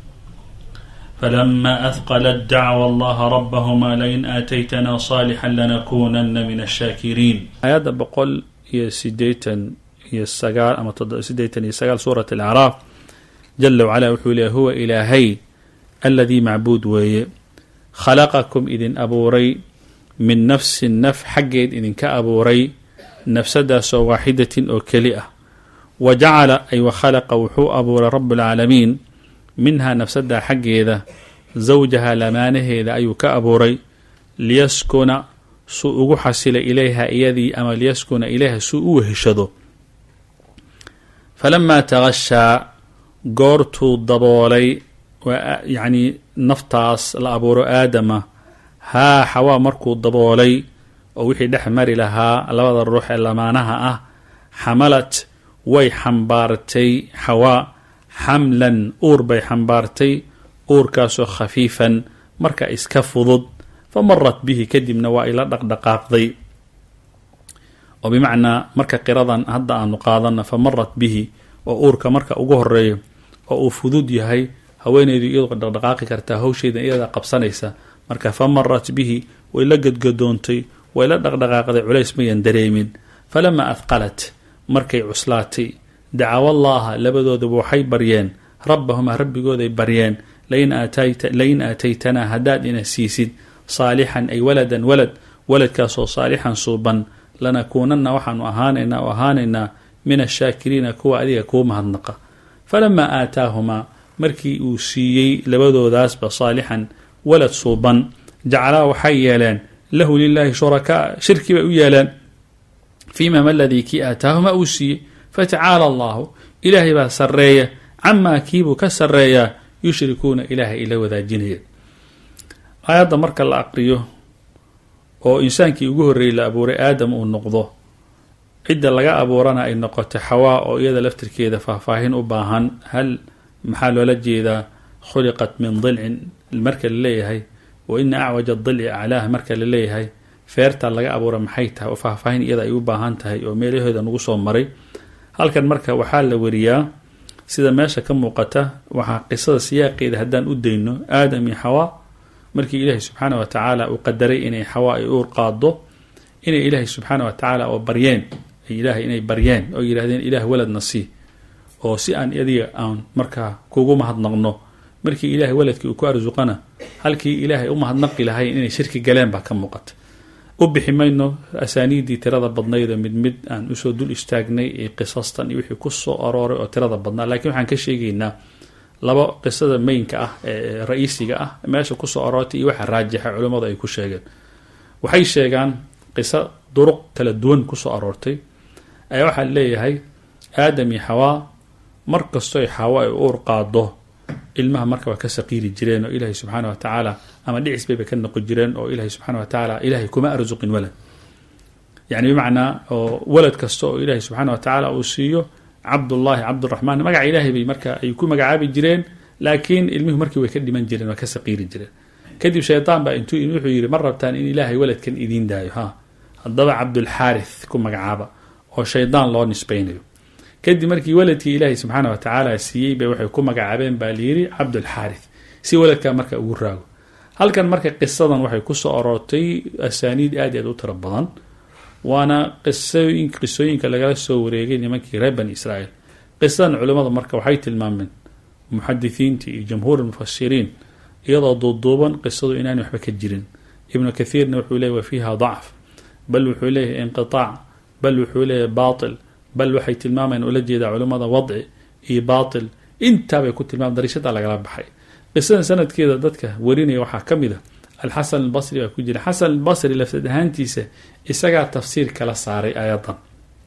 falama ahqalat dacwa allaha rabahuma lain aataytna صaalixا lanakunana min الshakiriin aayadda boqol iyo sideetan iyo sagaal ama sideetan iyo sagaal suurat اlacraaf jala wacala wuxuu leeyahy huwa ilaahay aladii macbuud weeye khalaqakum idin abuuray min nafsin naf xaggeed idinka abuuray nafsadaasoo waaxidatin oo keli ah wa jacala ay wa khalaqa wuxuu abuuray rabuulcaalamiin minhaa nafsadaa xaggeeda zawjaha lamaanaheeda ayuu ka abuuray liyaskuna suu ugu xasila ilayha iyadii ama liyaskuna ilayha suu u weheshado falamaa tagashaa goortuu daboolay yacni naftaas la abuuro aadama haa xawaa markuu daboolay oo wixii dhex mari lahaa labada ruux ee lamaanaha ah xamalat way xambaartay xawaa xamlan uur bay xambaartay uurkaasoo khafiifan marka iska fudud fa marat bihi kadibna waa ila dhaqdhaqaaqday oo bimacnaa marka qiradan hadda aanu qaadana fa marat bihi oo uurka marka ugu horeeyo oo uu fudud yahay haweeneydu iyadoo dhaqdhaqaaqi kartaa hawsheeda iyadaa qabsanaysa marka fa marat bihi way la gadgadoontay way la dhaqdhaqaaqday culays mayan dareemin falamaa ahqalat markay cuslaatay dacawallaaha labadooduba waxay baryeen rabbahumaa rabbigooday baryeen lain aataytanaa haddaad ina siisid saalixan ay waladan walad waladkaasoo saalixan suuban lanakuunana waxaanu ahaanaynaa oo ahaanaynaa min ashaakiriina kuwa adiga kuu mahadnaqa falamaa aataahumaa markii uu siiyey labadoodaasba saalixan walad suuban jacalaa waxay yeeleen lahu lilaahi shurakaa shirki bay u yeeleen fiima ma ladii kii aataahuma uu siiyey fatacaala allahu ilaahay baa sarreeya camaa kiibuu ka sarreeyaa yushrikuuna ilaahay ila wadaajinaya aayadda marka la aqriyo oo insaankii ugu horreeyey la abuuray aadam uu noqdo cidda laga abuurana ay noqoto xawaa oo iyada laftirkeeda faahfaahin u baahan hal maxaa loola jeedaa khuliqat min dilcin marka la leeyahay wa ina acwaja dilci aclaah marka la leeyahay feerta laga abuura maxay tahay oo faahfaahin iyada ay u baahan tahay oo meelahooda nagu soo maray halkan marka waxaa la wariyaa sida meesha ka muuqata waxaa qisada siyaaqeeda haddaan u dayno aadam iyo xawaa markii ilaahay subxaana wa tacaala uu qadaray inay xawaa ay uur qaado inay ilaahay subxaana wa tacaala oo baryeen ilaahay inay baryeen oo yidhahdeen ilaah waladna sii oo si aan adiga aan markaa kugu mahadnaqno markii ilaahay waladkii uu ku arsuqana halkii ilaahay u mahadnaqi lahayn inay shirki galeen baa ka muuqata u bixi mayno asaaniiddii tirada badnaydoo mid mid aan usoo dul istaagnay ee qisastan iyo wixii kusoo arooray oo tirada badnaa laakiin waxaan ka sheegaynaa laba qisada meynka ah ee ra-iisiga ah meesha kusoo aroortay iyo waxa raajixa culimmadu ay ku sheegeen waxay sheegaan qiso duruq kala duwan kusoo aroortay ayaa waxaa leeyahay aadam iyo xawaa mar kastoy xawa ay uur qaado ilmaha marka waa ka saqiiri jireen oo ilaahay subxaana wa tacaala ama dhicis bayba ka noqon jireen oo ilaahay subxaana wa tacaala ilaahay kuma arsuqin walad yacni bimacnaa oo walad kasta oo ilaahay subxaana wa tacaala uu siiyo cabdullaahi cabduraxmaan magaca ilaahay bay marka ay ku magacaabi jireen laakiin ilmihu markii way ka dhiman jireen waa ka saqiiri jireen kadib shaydaan baa intuu wuxuu yidhi ma rabtaan in ilaahay waladkan idiin daayo ha haddaba cabdulxaarith ku magacaaba oo shaydaan loo nisbaynayo kadib markii waladkii ilaahay subxaana wa tacaala siiyey bay waxay ku magacaabeen baa layidhi cabdulxaarith si waladkaa marka ugu raago halkan marka qisadan waxay kusoo aroortay asaaniid aad i aad u tiro badan waana qisooyin qisooyinka lagala soo wareegay nimankii reer bani israa'iil qisadan culimmada marka waxay tilmaameen muxadisiinta iyo jamhuur lmufasiriin iyadoo duuduuban qisadu inaanay waxba ka jirin ibnu kathiirna wuxuu leeyay wa fiiha dacf bal wuxuu leeyahay inqitaac bal wuxuu leeyahay baatil bal waxay tilmaamayaan ula jeedaa culimmada wadci iyo baatil intaabay ku tilmaam dariishada lagala baxay qisadan sanadkeeda dadka warinaya waxaa ka mid a alxasan albasri baa ku jira xasan albasri lafsad ahaantiisa isagaa tafsiir kala saaray aayadan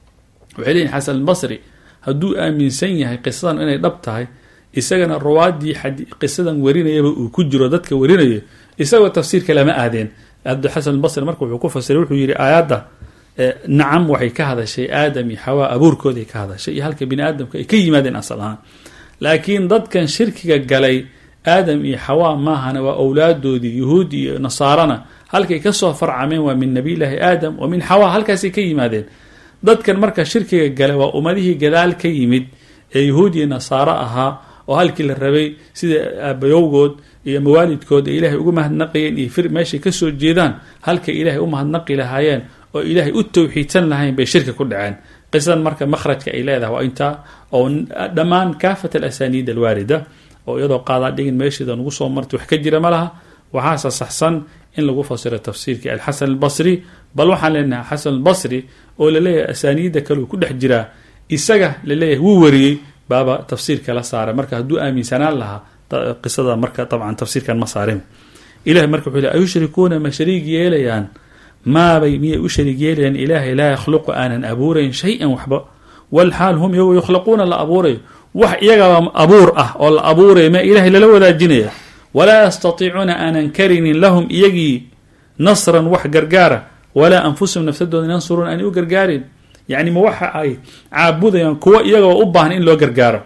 waxay leeyihin xasan albasri hadduu aaminsan yahay qisadan inay dhab tahay isagana ruwaadii qisadan warinayaba uu ku jiro dadka warinayo isagoo tafsiirka lama aadeen abdixasan albasri marka wuxuu ku fasiray wuxuu yihi aayadda nacam waxay ka hadashay aadam iyo xawaa abuurkooday ka hadashay iyo halka bini aadamka ay ka yimaadeen asal ahaan laakiin dadkan shirkiga galay aadam iyo xawaa maahana waa owlaadoodii yuhuud iyo nasaarana halkay kasoo farcameen waa min nabiyllaahi aadam wa min xawaa halkaasay ka yimaadeen dadkan marka shirkiga gala waa ummadihii gadaal ka yimid ee yuhuud iyo nasaaro ahaa oo halkii la rabay sida aabayowgood iyo mawaalidkood ay ilaahay ugu mahadnaqayeen iyo fir meeshay kasoo jeedaan halkay ilaahay u mahadnaqi lahaayeen oo ilaahay u tawxiidsan lahayn bay shirka ku dhaceen qisadan marka makhrajka ay leedahay waa intaa oo dhammaan kaafat alasaniid alwaarida oo iyadoo qaadaa dhigin meesheeda nugu soo martay wax ka jira ma laha waxaase saxsan in lagu fasiro tafsiirkii alxasan albasri bal waxaan leenahay xasan albasri oo laleeyahay asaaniidda kaleu ku dhex jiraa isaga laleeyahay wuu wariyey baaba tafsiirka la saaray marka hadduu aaminsanaan lahaa qisada marka dabcan tafsiirkan ma saarin ilahay marka wuxuu le ayushrikuuna ma shariig yeelayaan maabay miyay u shariig yeelayaan ilaahay laa yakhluqu aanan abuurayn shay-an waxba walxaal hum iyago yukhlaquuna la abuurayo wax iyagaba abuur ah oo la abuuraya ma ilahay lala wadaajinaya walaa yastatiicuuna aanan karinin lahum iyagii nasran wax gargaara walaa anfusahum nafsadooda yansuruun aanay u gargaarin yacni ma waxa ay caabudayaan kuwo iyagaba u baahan in loo gargaaro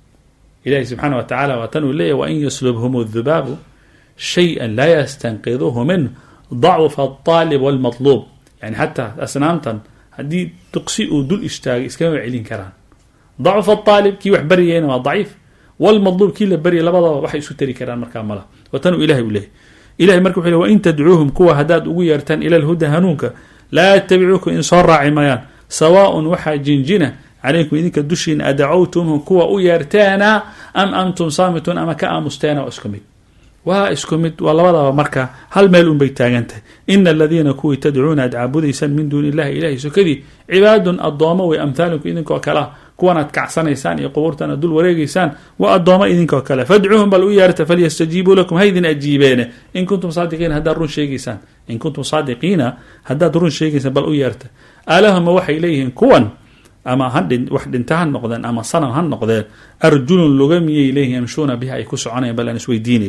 ilahi subxaana wa tacala waa tan uu leeyahy wain yaslubhum adubaabu shay-a laa yastanqiduhu minh dacfa alaalib walmatluub yani xataa asnaamtan haddii duqsi uu dul istaagay iskama celin karaan dacfa aalib kii wax baryayna waa daciif walmadluub kii la baryay labadaba waxay isu tari karaan markaa mala waa tan uu ilahay u leeyahy ilahay marka wuxu le wain tadcuuhum kuwa haddaad ugu yeertaan ila lhuda hanuunka laa yattabicuukum in soo raaci mayaan sawaaun waxaa jinjina calaykum idinka dushiina adacowtumhum kuwa u yeerteena am antum saamituun ama ka aamusteena waa isku mid waa isku mid waa labadaba marka hal meel unbay taagan tahay ina aladiina kuwii tadcuuna aad caabudaysaan min duuni illahi ilahay sokadii cibaadun addoomo wey amhaalinku idinkoo kalea kuwanaad kacsanaysaan iyo qubuurtan aad dul wareegaysaan waa addoomo idinkoo kale fadcuuhum bal u yeerta falyastajiibuu lakum haydin ajiibeene in kuntum saadiqiina haddaad run sheegaysaan in kuntum saadiqiina haddaad run sheegaysaan bal u yeerta alahuma waxay leeyihiin kuwan ama hadhin wax dhinta ha noqdeen ama sanam ha noqdeen arjulun luga miyay leeyihin yamshuuna biha ay ku soconayan bal aan isweydiinay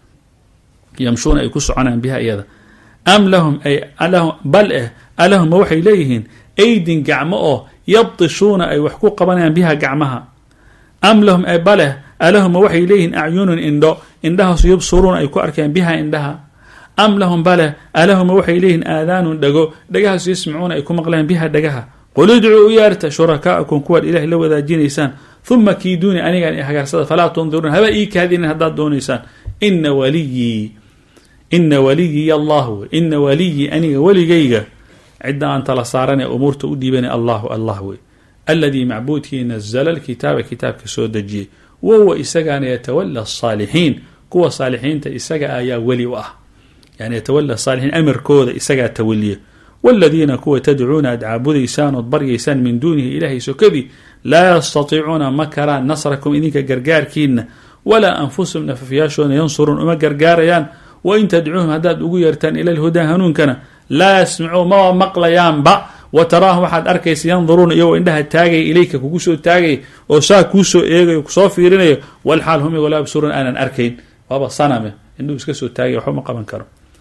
yamshuuna ay ku soconayaan biha iyada am lahum ay bal eh alahuma waxay leeyihiin aydin gacmo oo yabtishuuna ay wax ku qabanayaan biha gacmaha am lahum ay baleh alahuma waxay leeyihiin acyunun indho indhahaasu yubsuruuna ay ku arkayaan biha indhaha am lahum baleh alahuma waxay leeyihiin aadaanun dhago dhagahaasu yasmacuuna ay ku maqlayaan biha dhagaha qul idcuu u yeerta shurakaa'akum kuwaad ilahay la wadaajinaysaan huma kiiduuni anigaan hagaarsada falaa tundiruun haba ii kaadinin haddaad doonaysaan ina waliyii ina waliyiy allah wey ina waliyii aniga weligayga cidda aan tala saaran ee umuurta u dhiibana allahu allah wey aladii macbuudkii nazla lkitaaba kitaabka soo dejiyey wahuwa isagaana yatawala asaalixiin kuwa saalixiinta isaga ayaa weli u ah yani yatawala saalixiin amarkooda isagaa tawaliya waladiina kuwa tadcuuna aad caabudaysaan ood baryaysaan min duunihi ilaahay sokadii laa yastatiicuuna ma karaan nasrakum idinka gargaarkiina walaa anfusahum nafafyaashoona yansuruun uma gargaarayaan wain tadcuuhum haddaad ugu yeertaan ila lhudaa hanuunkana laa yasmacuu maba maqlayaanba wa taraahum waxaad arkaysa yanduruuna iyagoo indhaha taagaya ilayka kugu soo taagaya oo saa kuu soo eegayo kusoo fiirinayo walxaal hum igoo laa yabsuruun aanan arkayn waaba saname indhuhu iska soo taagaya waxba ma qaban karo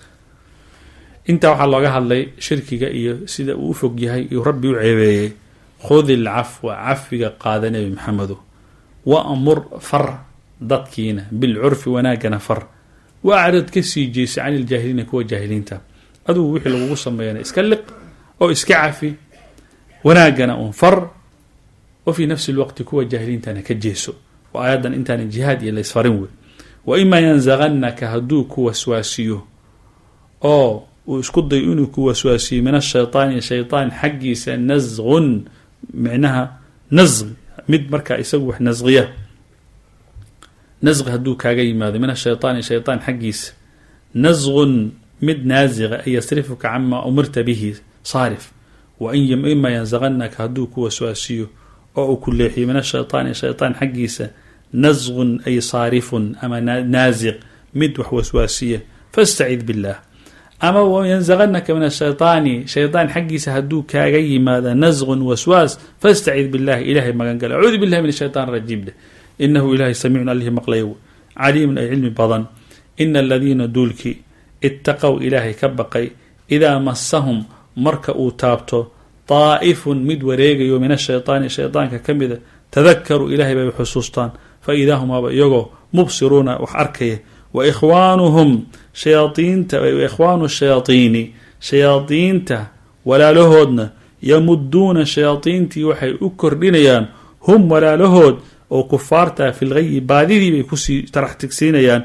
intaa waxaa looga hadlay shirkiga iyo sida uu u fog yahay iyuu rabbi u ceebeeyey khudi ilcafwa cafiga qaada nebi maxamedo wa amur far dadkiina bilcurfi wanaagana far wa acrad ka sii jeysa cani iljaahiliina kuwa jaahiliinta adugu wixii lagugu sameeyana iska liq oo iska cafi wanaagana un far wa fii nafsi lwaqti kuwa jaahiliintana ka jeeso oo aayaddan intaana jihaad iyo laysfarin wey wa imaa yanzaqannaka hadduu ku waswaasiyo oo uu isku dayo inuu ku waswaasiyo min ashaytaani shaytaan xaggiisa nasqun micnaha nasqi mid markaa isagu wax nasqiya nasqi hadduu kaaga yimaado min ashaytaani shaytaan xaggiisa nasqun mid naasiqa ay yasrifuka cama umirta bihi saarif wa in ima yansaqanaka hadduu ku waswaasiyo oo uu ku leexiyo min ashaytaani shaytaan xaggiisa nasqun ay saarifun ama naasiq mid wax waswaasiya fastacid billah ama yanzaqanaka min ashaytaani shaytaan xaggiisa hadduu kaaga yimaada nasqun waswaas fastacid billahi ilahay magan gala acuudu billahi min ashaytaan rajiim dheh inahu ilahay samiicun alihi maqlayow caliimun ay cilmi badan ina aladiina duulkii ittaqow ilaahay ka baqay idaa masahum marka uu taabto daa'ifun mid wareegayo min ashaytaani shaytaanka ka mida tadakaruu ilahay bay xusuustaan fa idaa humaaba iyagoo mubsiruuna wax arkaya wa ikhwaanuhum shayaaiinta ikhwaanu shayaaiini shayaadiinta walaalahoodna yamuduuna shayaadiintii waxay u kordhinayaan hum walaalahood oo kufaarta fi lgayi baadidii bay kusii taraxtigsiinayaan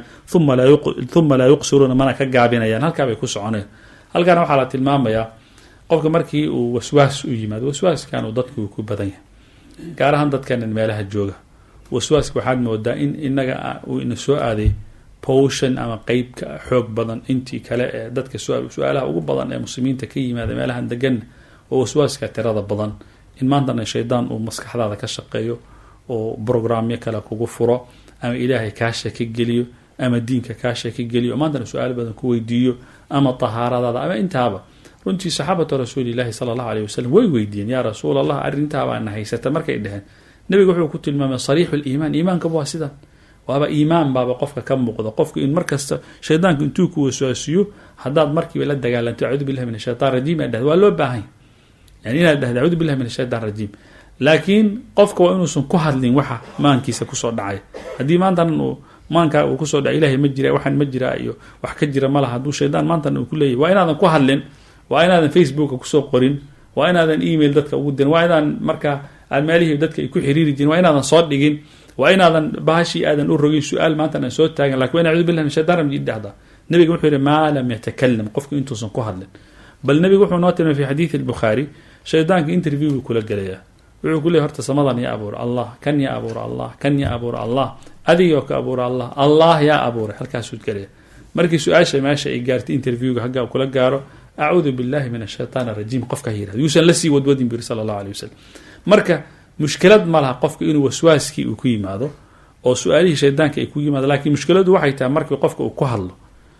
uma laa yuqsiruuna mana ka gaabinayaan halkaa bay ku soconayaan halkaana waxaa la tilmaamayaa qofka markii uu waswaas u yimaado waswaaskan uu dadku ku badan yahay gaar ahaan dadkanan meelaha jooga waswaaska waxaad moodaa in inaga uu ina soo aaday powshan ama qeybka xoog badan intii kale ee dadka su-aalaha ugu badan ee muslimiinta ka yimaada meelahan deganna oo waswaaska tirada badan in maantana shaydaan uu maskaxdaada ka shaqeeyo oo brograamyo kale kugu furo ama ilaahay kaa shaki geliyo ama diinka kaa shaki geliyo maantana su-aalo badan ku weydiiyo ama tahaaradaada ama intaaba runtii saxaabatu rasuulilahi sala allahu aleyh wasalam way weydiiyeen yaa rasuul allah arrintaabana haysata markay dheheen nabiga wuxuu ku tilmaamay sariixu liimaan iimaankaba waa sidan waaba iimaan baaba qofka ka muuqda qofka in markasta shaydaanku intuu ku waswaasiyo haddaad markiiba la dagaalanto acuudu billahi min ashaytan rajiim aad dhahdo waa loo baahanya yani inaad dhahdo acuudu billahi min ashaytan rajiim laakiin qofka waa inuusan ku hadlin waxa maankiisa kusoo dhacay haddii maantan uu maankaa uu kusoo dhaca ilahay ma jira waxaan ma jiraa iyo wax ka jira malaha hadduu shaydaan maantan uu ku leeyahy waa inaadan ku hadlin waa inaadan facebooka kusoo qorin waa inaadan email dadka ugu dirin waa inaadan markaa aad meelihii dadka ay ku xiriiri jirin waa inaadan soo dhigin waa inaadan bahashii aadan u rogin su-aal maanta aan soo taagan lakin wa in acudu billah min shaytan rajim dhahda nabiga wuxuu yihi maa lam yatakalam qofku intuusan ku hadlin bal nabigu wuxuu noo tilmay fi xadiidi albukhaari shaydaanka interview buu kula gelayaa wuxuu ku leeyay horta samadan yaa abuura allah kan yaa abuura allah kan yaa abuura allah adigoo ka abuura allah allah yaa abuuray halkaasuu gelaya markii su-aasha meesha ay gaartay interviewga haggaa kula gaaro acuudu billahi min ashaytaan arajiim qofka yirahdo yuusan la sii wadwadin buri sala allahu aleyh wasalam marka mushkilad ma laha qofka inuu waswaaskii uu ku yimaado oo su-aalihii shaydaanka ay ku yimaado laakiin mushkiladu waxay tahay markii qofka uu ku hadlo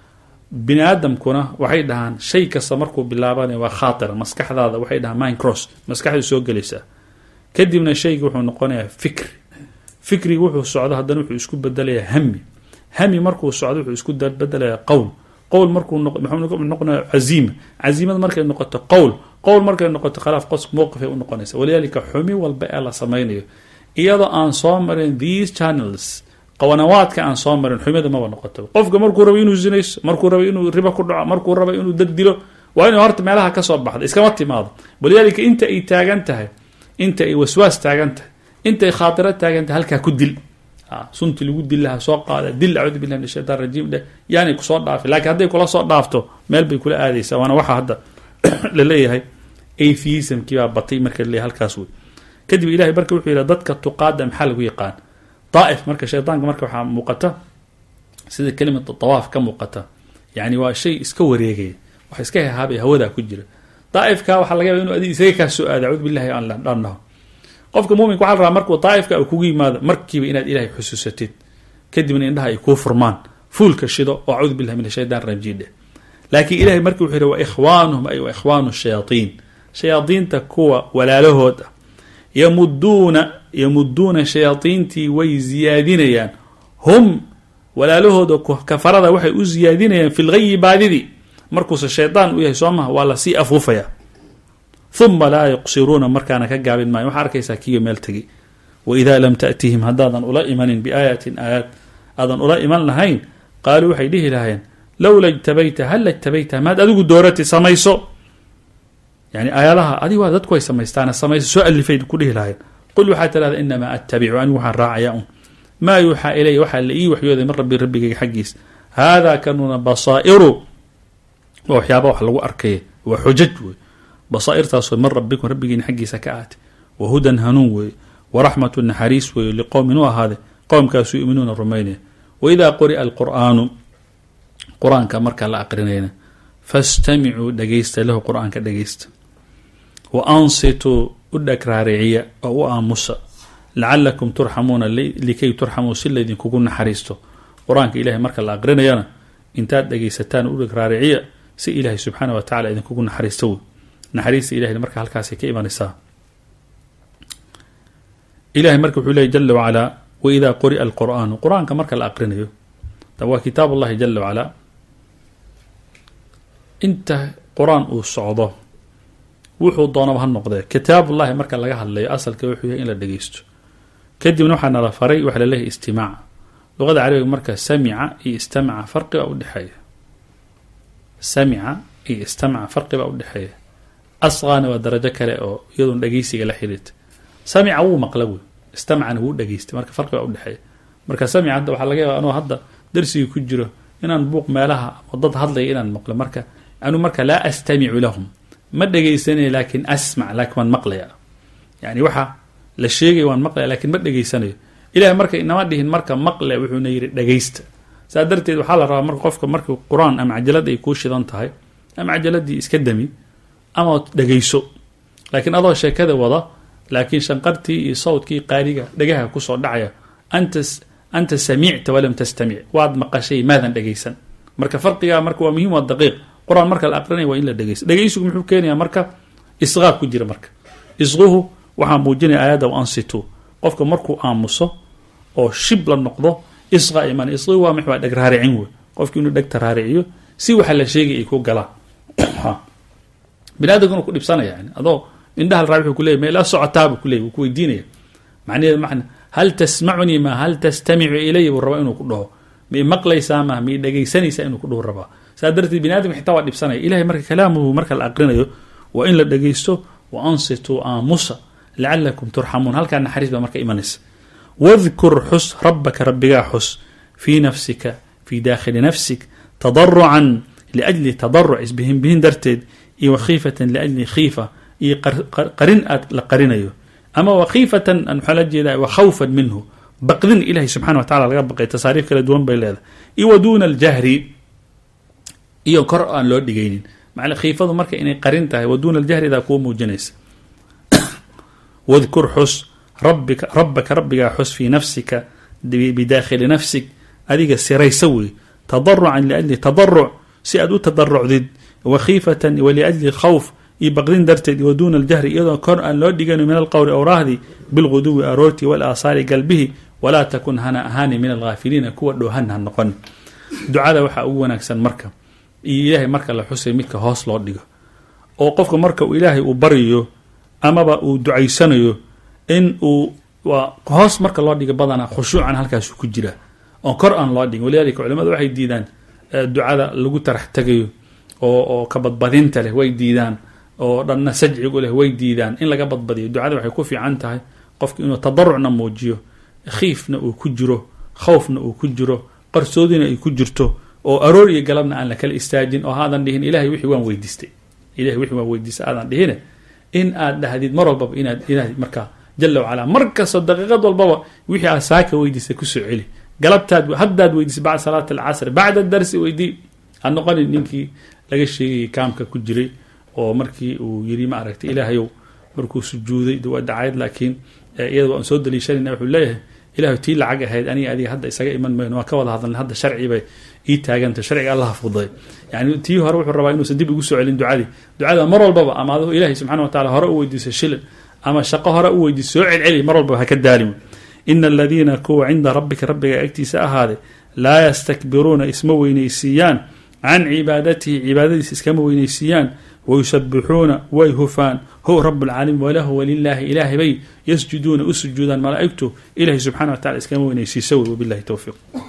bini aadamkuna waxay dhahaan shay kasta markuu bilaabanaya waa khaatira maskaxdaada waxay dhahaan mind cross maskaxdu soo gelaysaa kadibna shaygi wuxuu noqonayaa fikri fikriga wuxuu socdo haddana wuxuu isku bedelayaa hami hami markuu socdo wuxuu isku bedelayaa qowl qowl markuu noqonaya caziima caziimada markay noqoto qowl qowl markay noqoto khalaaf qos mowqifay u noqonaysa walidaalika xumi walba ee la samaynayo iyadoo aan soo marin these channels qawanawaadka aan soo marin xumida maba noqoto qofka markuu rabo inuu zinayso markuu rabo inuu ribo ku dhaco markuu rabo inuu dad dilo waa inuu horta meelaha kasoo baxda iskama timaado walidaalika inta ay taagan tahay inta ay waswaas taagan tahay intay khaatiro taagan tahay halkaa ku dil sunti lagu dil lahaa soo qaada dil acuudu billahi min ashaytan rajiim dheh yaanay kusoo dhaafi lakiin hadday kula soo dhaafto meel bay kula aadaysaa waana waxaa hadda la leeyahay atheismkii baa batay marka laleeyahay halkaas wey kadib ilahay marka wuxuu yidhi dadka tuqaada maxaa lagu yaqaan daa'if marka shaydaanka marka waxaa muuqata sida kelimata tawaaf ka muuqata yani waa shay iska wareegaya wax iska hehaabaya hawadaa ku jira daa'ifka waxaa laga yaba inu adi isaga kaa soo aada acuudu billahi aan dhannaho qofka muuminka waxa la rabaa markuu daa'ifka uu kugu yimaado markiiba inaad ilahay xusuusatid kadibna indhaha ay kuu furmaan fuulka shido oo acuudu billahi min ashaytan rajiim dheh laakiin ilahay marki wuxuu yihi wa ikhwaanuhum ay wa ikhwaanu shayaaiin shayaadiinta kuwa walaalahood ah yamuduuna yamuduuna shayaadiintii way ziyaadinayaan hum walaalahooda kafarada waxay u ziyaadinayaan fi lgayi baadidii markuuse shaydaan u yahay soo maha waa lasii afuufaya uma laa yuqsiruuna markaana ka gaabin maayo waxaa arkaysaa kiyo meel tegi waidaa lam taأtihim haddaadan ula imanin biaayatin aayaad aadan ula iman lahayn qaaluu waxay dhihi lahayeen lowla ijtabayta halla ijtabayta maad adigu doorati samayso yani aayadaha adig waa dadku ay samaystaana samayso soo alifay ku dhihi lahayeen qul waxaa tirahda inamaa attabicu anigu waxaan raacaya un maa yuuxaa ilaya waxaa la ii waxyooday min rabbi rabbigayga xaggiis haadaa kanuna basaa'iru waa waxyaaba wax lagu arkaya waa xujaj wey basaairtaasoo min rabbikum rabbigiina xaggiisa ka aatay wa hudan hanuun weeye waraxmatu naxariis weeye liqowmin u ahaade qowmkaasu yuminuuna rumaynaya waidaa quri'a alqur'aanu qur-aanka marka la aqrinayna fastamicuu dhegeysta lahu qur-aanka dhegeysta wa ansituu u dheg raariciya oo u aamusa lacalakum turxamuuna likay turxamuu si laydinkugu naxariisto qur-aanka ilahay marka la aqrinayana intaad dhegeysataan u dheg raariciya si ilaahay subxaana wa tacala idinkugu naxariisto wey naxariista ilahay marka halkaasay ka imanaysaa ilahay marka wuxuu leeyay jala wacalaa waidaa quri'a alqur'aanu qur-aanka marka la aqrinayo waa kitaab ullahi jala wacalaa inta qur-aan uu socdo wuxuu doonaba ha noqdee kitaabullahi marka laga hadlayo asalka wuxuu yahay in la dhegeysto kadibna waxaa nala faray waxaa laleeyahay istimaac luqada carabiga marka samica iyo istamaca farqi baa udhexeeya samica iyo istamaca farqi baa udhexeeya asqaana waa darajo kale oo iyadoon dhegeysiga la xiriirta samica wuu maqla wey istamacana wuu dhegeystay marka farqi baa udhexeeya marka samica hadda waxaa laga yaaba anoo hadda darsiga ku jiro inaan buuq meelaha oo dad hadlaya inaan maqlo marka anu marka laa astamicu lahum ma dhegeysanaya laakin asmac laakin waan maqlaya yani waxa la sheegaya waan maqlaya lakin ma dhegeysanayo ilahay marka inama dhihin marka maqle wuxuuna yidhi dhegeysta saa darteed waxaa la rabaa marka qofka marka qur-aan ama cajalad ay kuu shidan tahay ama cajaladii iska dami ama dhegeyso laakiin adoo sheekada wada laakiin shanqartii iyo sawdkii qaariga dhegaha kusoo dhacaya anta anta samicta walam tastamic waad maqashay maadan dhegeysan marka farqigaa marka waa muhim waa daqiiq qur-aan marka la aqrinaya waa in la dhegeysto dhegeysigu muxuu keenayaa marka isqaa ku jira marka isquhu waxaa muujinaya aayadda wa ansitu qofka markuu aamuso oo shib la noqdo isqa iman isqi waa mx waa dheg raaricin wey qofki inuu dhegta raariciyo si waxa la sheegay ay ku galaan bini aadamkuna ku dhibsanaya yani adoo indhaha la raa wuxuu kuleyahy meela socotaabuu kuleyay wuu ku weydiinaya macnaheedu macna hal tasmacunii ma hal tastamicu ilaya buu rabaa inuu ku dhaho ma maqlaysaa ma ma dhegeysanaysaa inuu ku dhaho rabaa saa darteed bini adamka xitaa waa dhibsanaya ilahay marka kalaamuhu marka la aqrinayo waa in la dhegeysto wa ansituu aamusa lacalakum turxamuun halkaa naxariis baa marka imanaysa wadkur xus rabaka rabbigaa xus fii nafsika fii daakhili nafsik tadarucan liajli tadaruc isbihinbihin darteed iyo wakhiifatan liajli khiifa iyo qarin aad la qarinayo ama wakhiifatan waxaa la jeedaa wakhawfan minhu baqdin ilahay subxana wa tacala laga baqay tasaariif kala duwan bay leedahay iyo wa duuna aljahri iyo kor aan loo dhigaynin macna khiifadu marka inay qarin tahay wa duuna aljahridaa kuwa muujinaysa wadkur xus rabika rabbaka rabbigaa xus fii nafsika bidaakhili nafsik adiga siraysa wey tadarucan liajli tadaruc si aad u tadarucdid wakhiifatan waliajli khawf iyo baqdin darteed wa duuna aljahri iyadoo kor aan loo dhigano min alqowli awraahdi bilguduwi aroorti walaasaari galbihi walaa takun hana ahaani min alghaafiliina kuwa dhoohan ha noqon ducada waxaa ugu wanaagsan marka iyo ilaahay marka la xusay midka hoos loo dhigo oo qofka marka uu ilaahay uu baryayo amaba uu ducaysanayo in uu waa hoos marka loo dhigo badanaa khushuucan halkaasu ku jira oon kor aan loo dhigin walidalika culimadu waxay diidaan ducada lagu tarax tegayo oo oo ka badbadinta leh way diidaan oo dhanna sajcigu leh way diidaan in laga badbadiyo ducada waxay ku fiican tahay qofka inuu tadarucna muujiyo khiifna uu ku jiro khawfna uu ku jiro qarsoodina ay ku jirto oo aroor iyo galabna aan la kala istaajin oo haadan dhihin ilahay wixii waan weydiistay ilahay wixii waan weydiistay aadan dhihine in aad dhahdid mar walbaba inaad ilahay markaa jala wacalaa mar kastoo daqiiqad walbaba wixii aad saaka weydiistay kusoo celi galabtaad haddaad weydiisay bacda salaat alcasr bacda darsi weydii ha noqonin ninkii laga sheegayay kaamka ku jiray oo markii uu yiri ma aragtay ilaahayow markuu sujuuday waa dacayd laakiin iyada waan soo daliishanayna wuxuu leeyahay ilahay tii lacag ahayd aniga adiga hadda isaga iman mayno waa ka wada hadalna hadda sharcibay ii taaganta sharciga allah fuday yani tii hore wuxuu rabaa inuusan dib ugu soo celin ducadii ducada mar walbaba ama adigu ilahay subxana wa tacala hore u weydiiso shilin ama shaqo hore u weydiiso soo celceli mar walbaba haka daalin ina aladiina kuwa cinda rabbika rabbiga agtiisa ahaaday laa yastakbiruuna isma weynaysiiyaan can cibaadatihi cibaadadiisa iskama weynaysiiyaan wayusabixuuna way hufaan hu rab lcaalamiin walahu walilaahi ilaahay bay yasjuduuna u sujuudaan malaa'igtu ilahay subxana wa tacala iskama weynaysiisa wey wabilahi towfiiq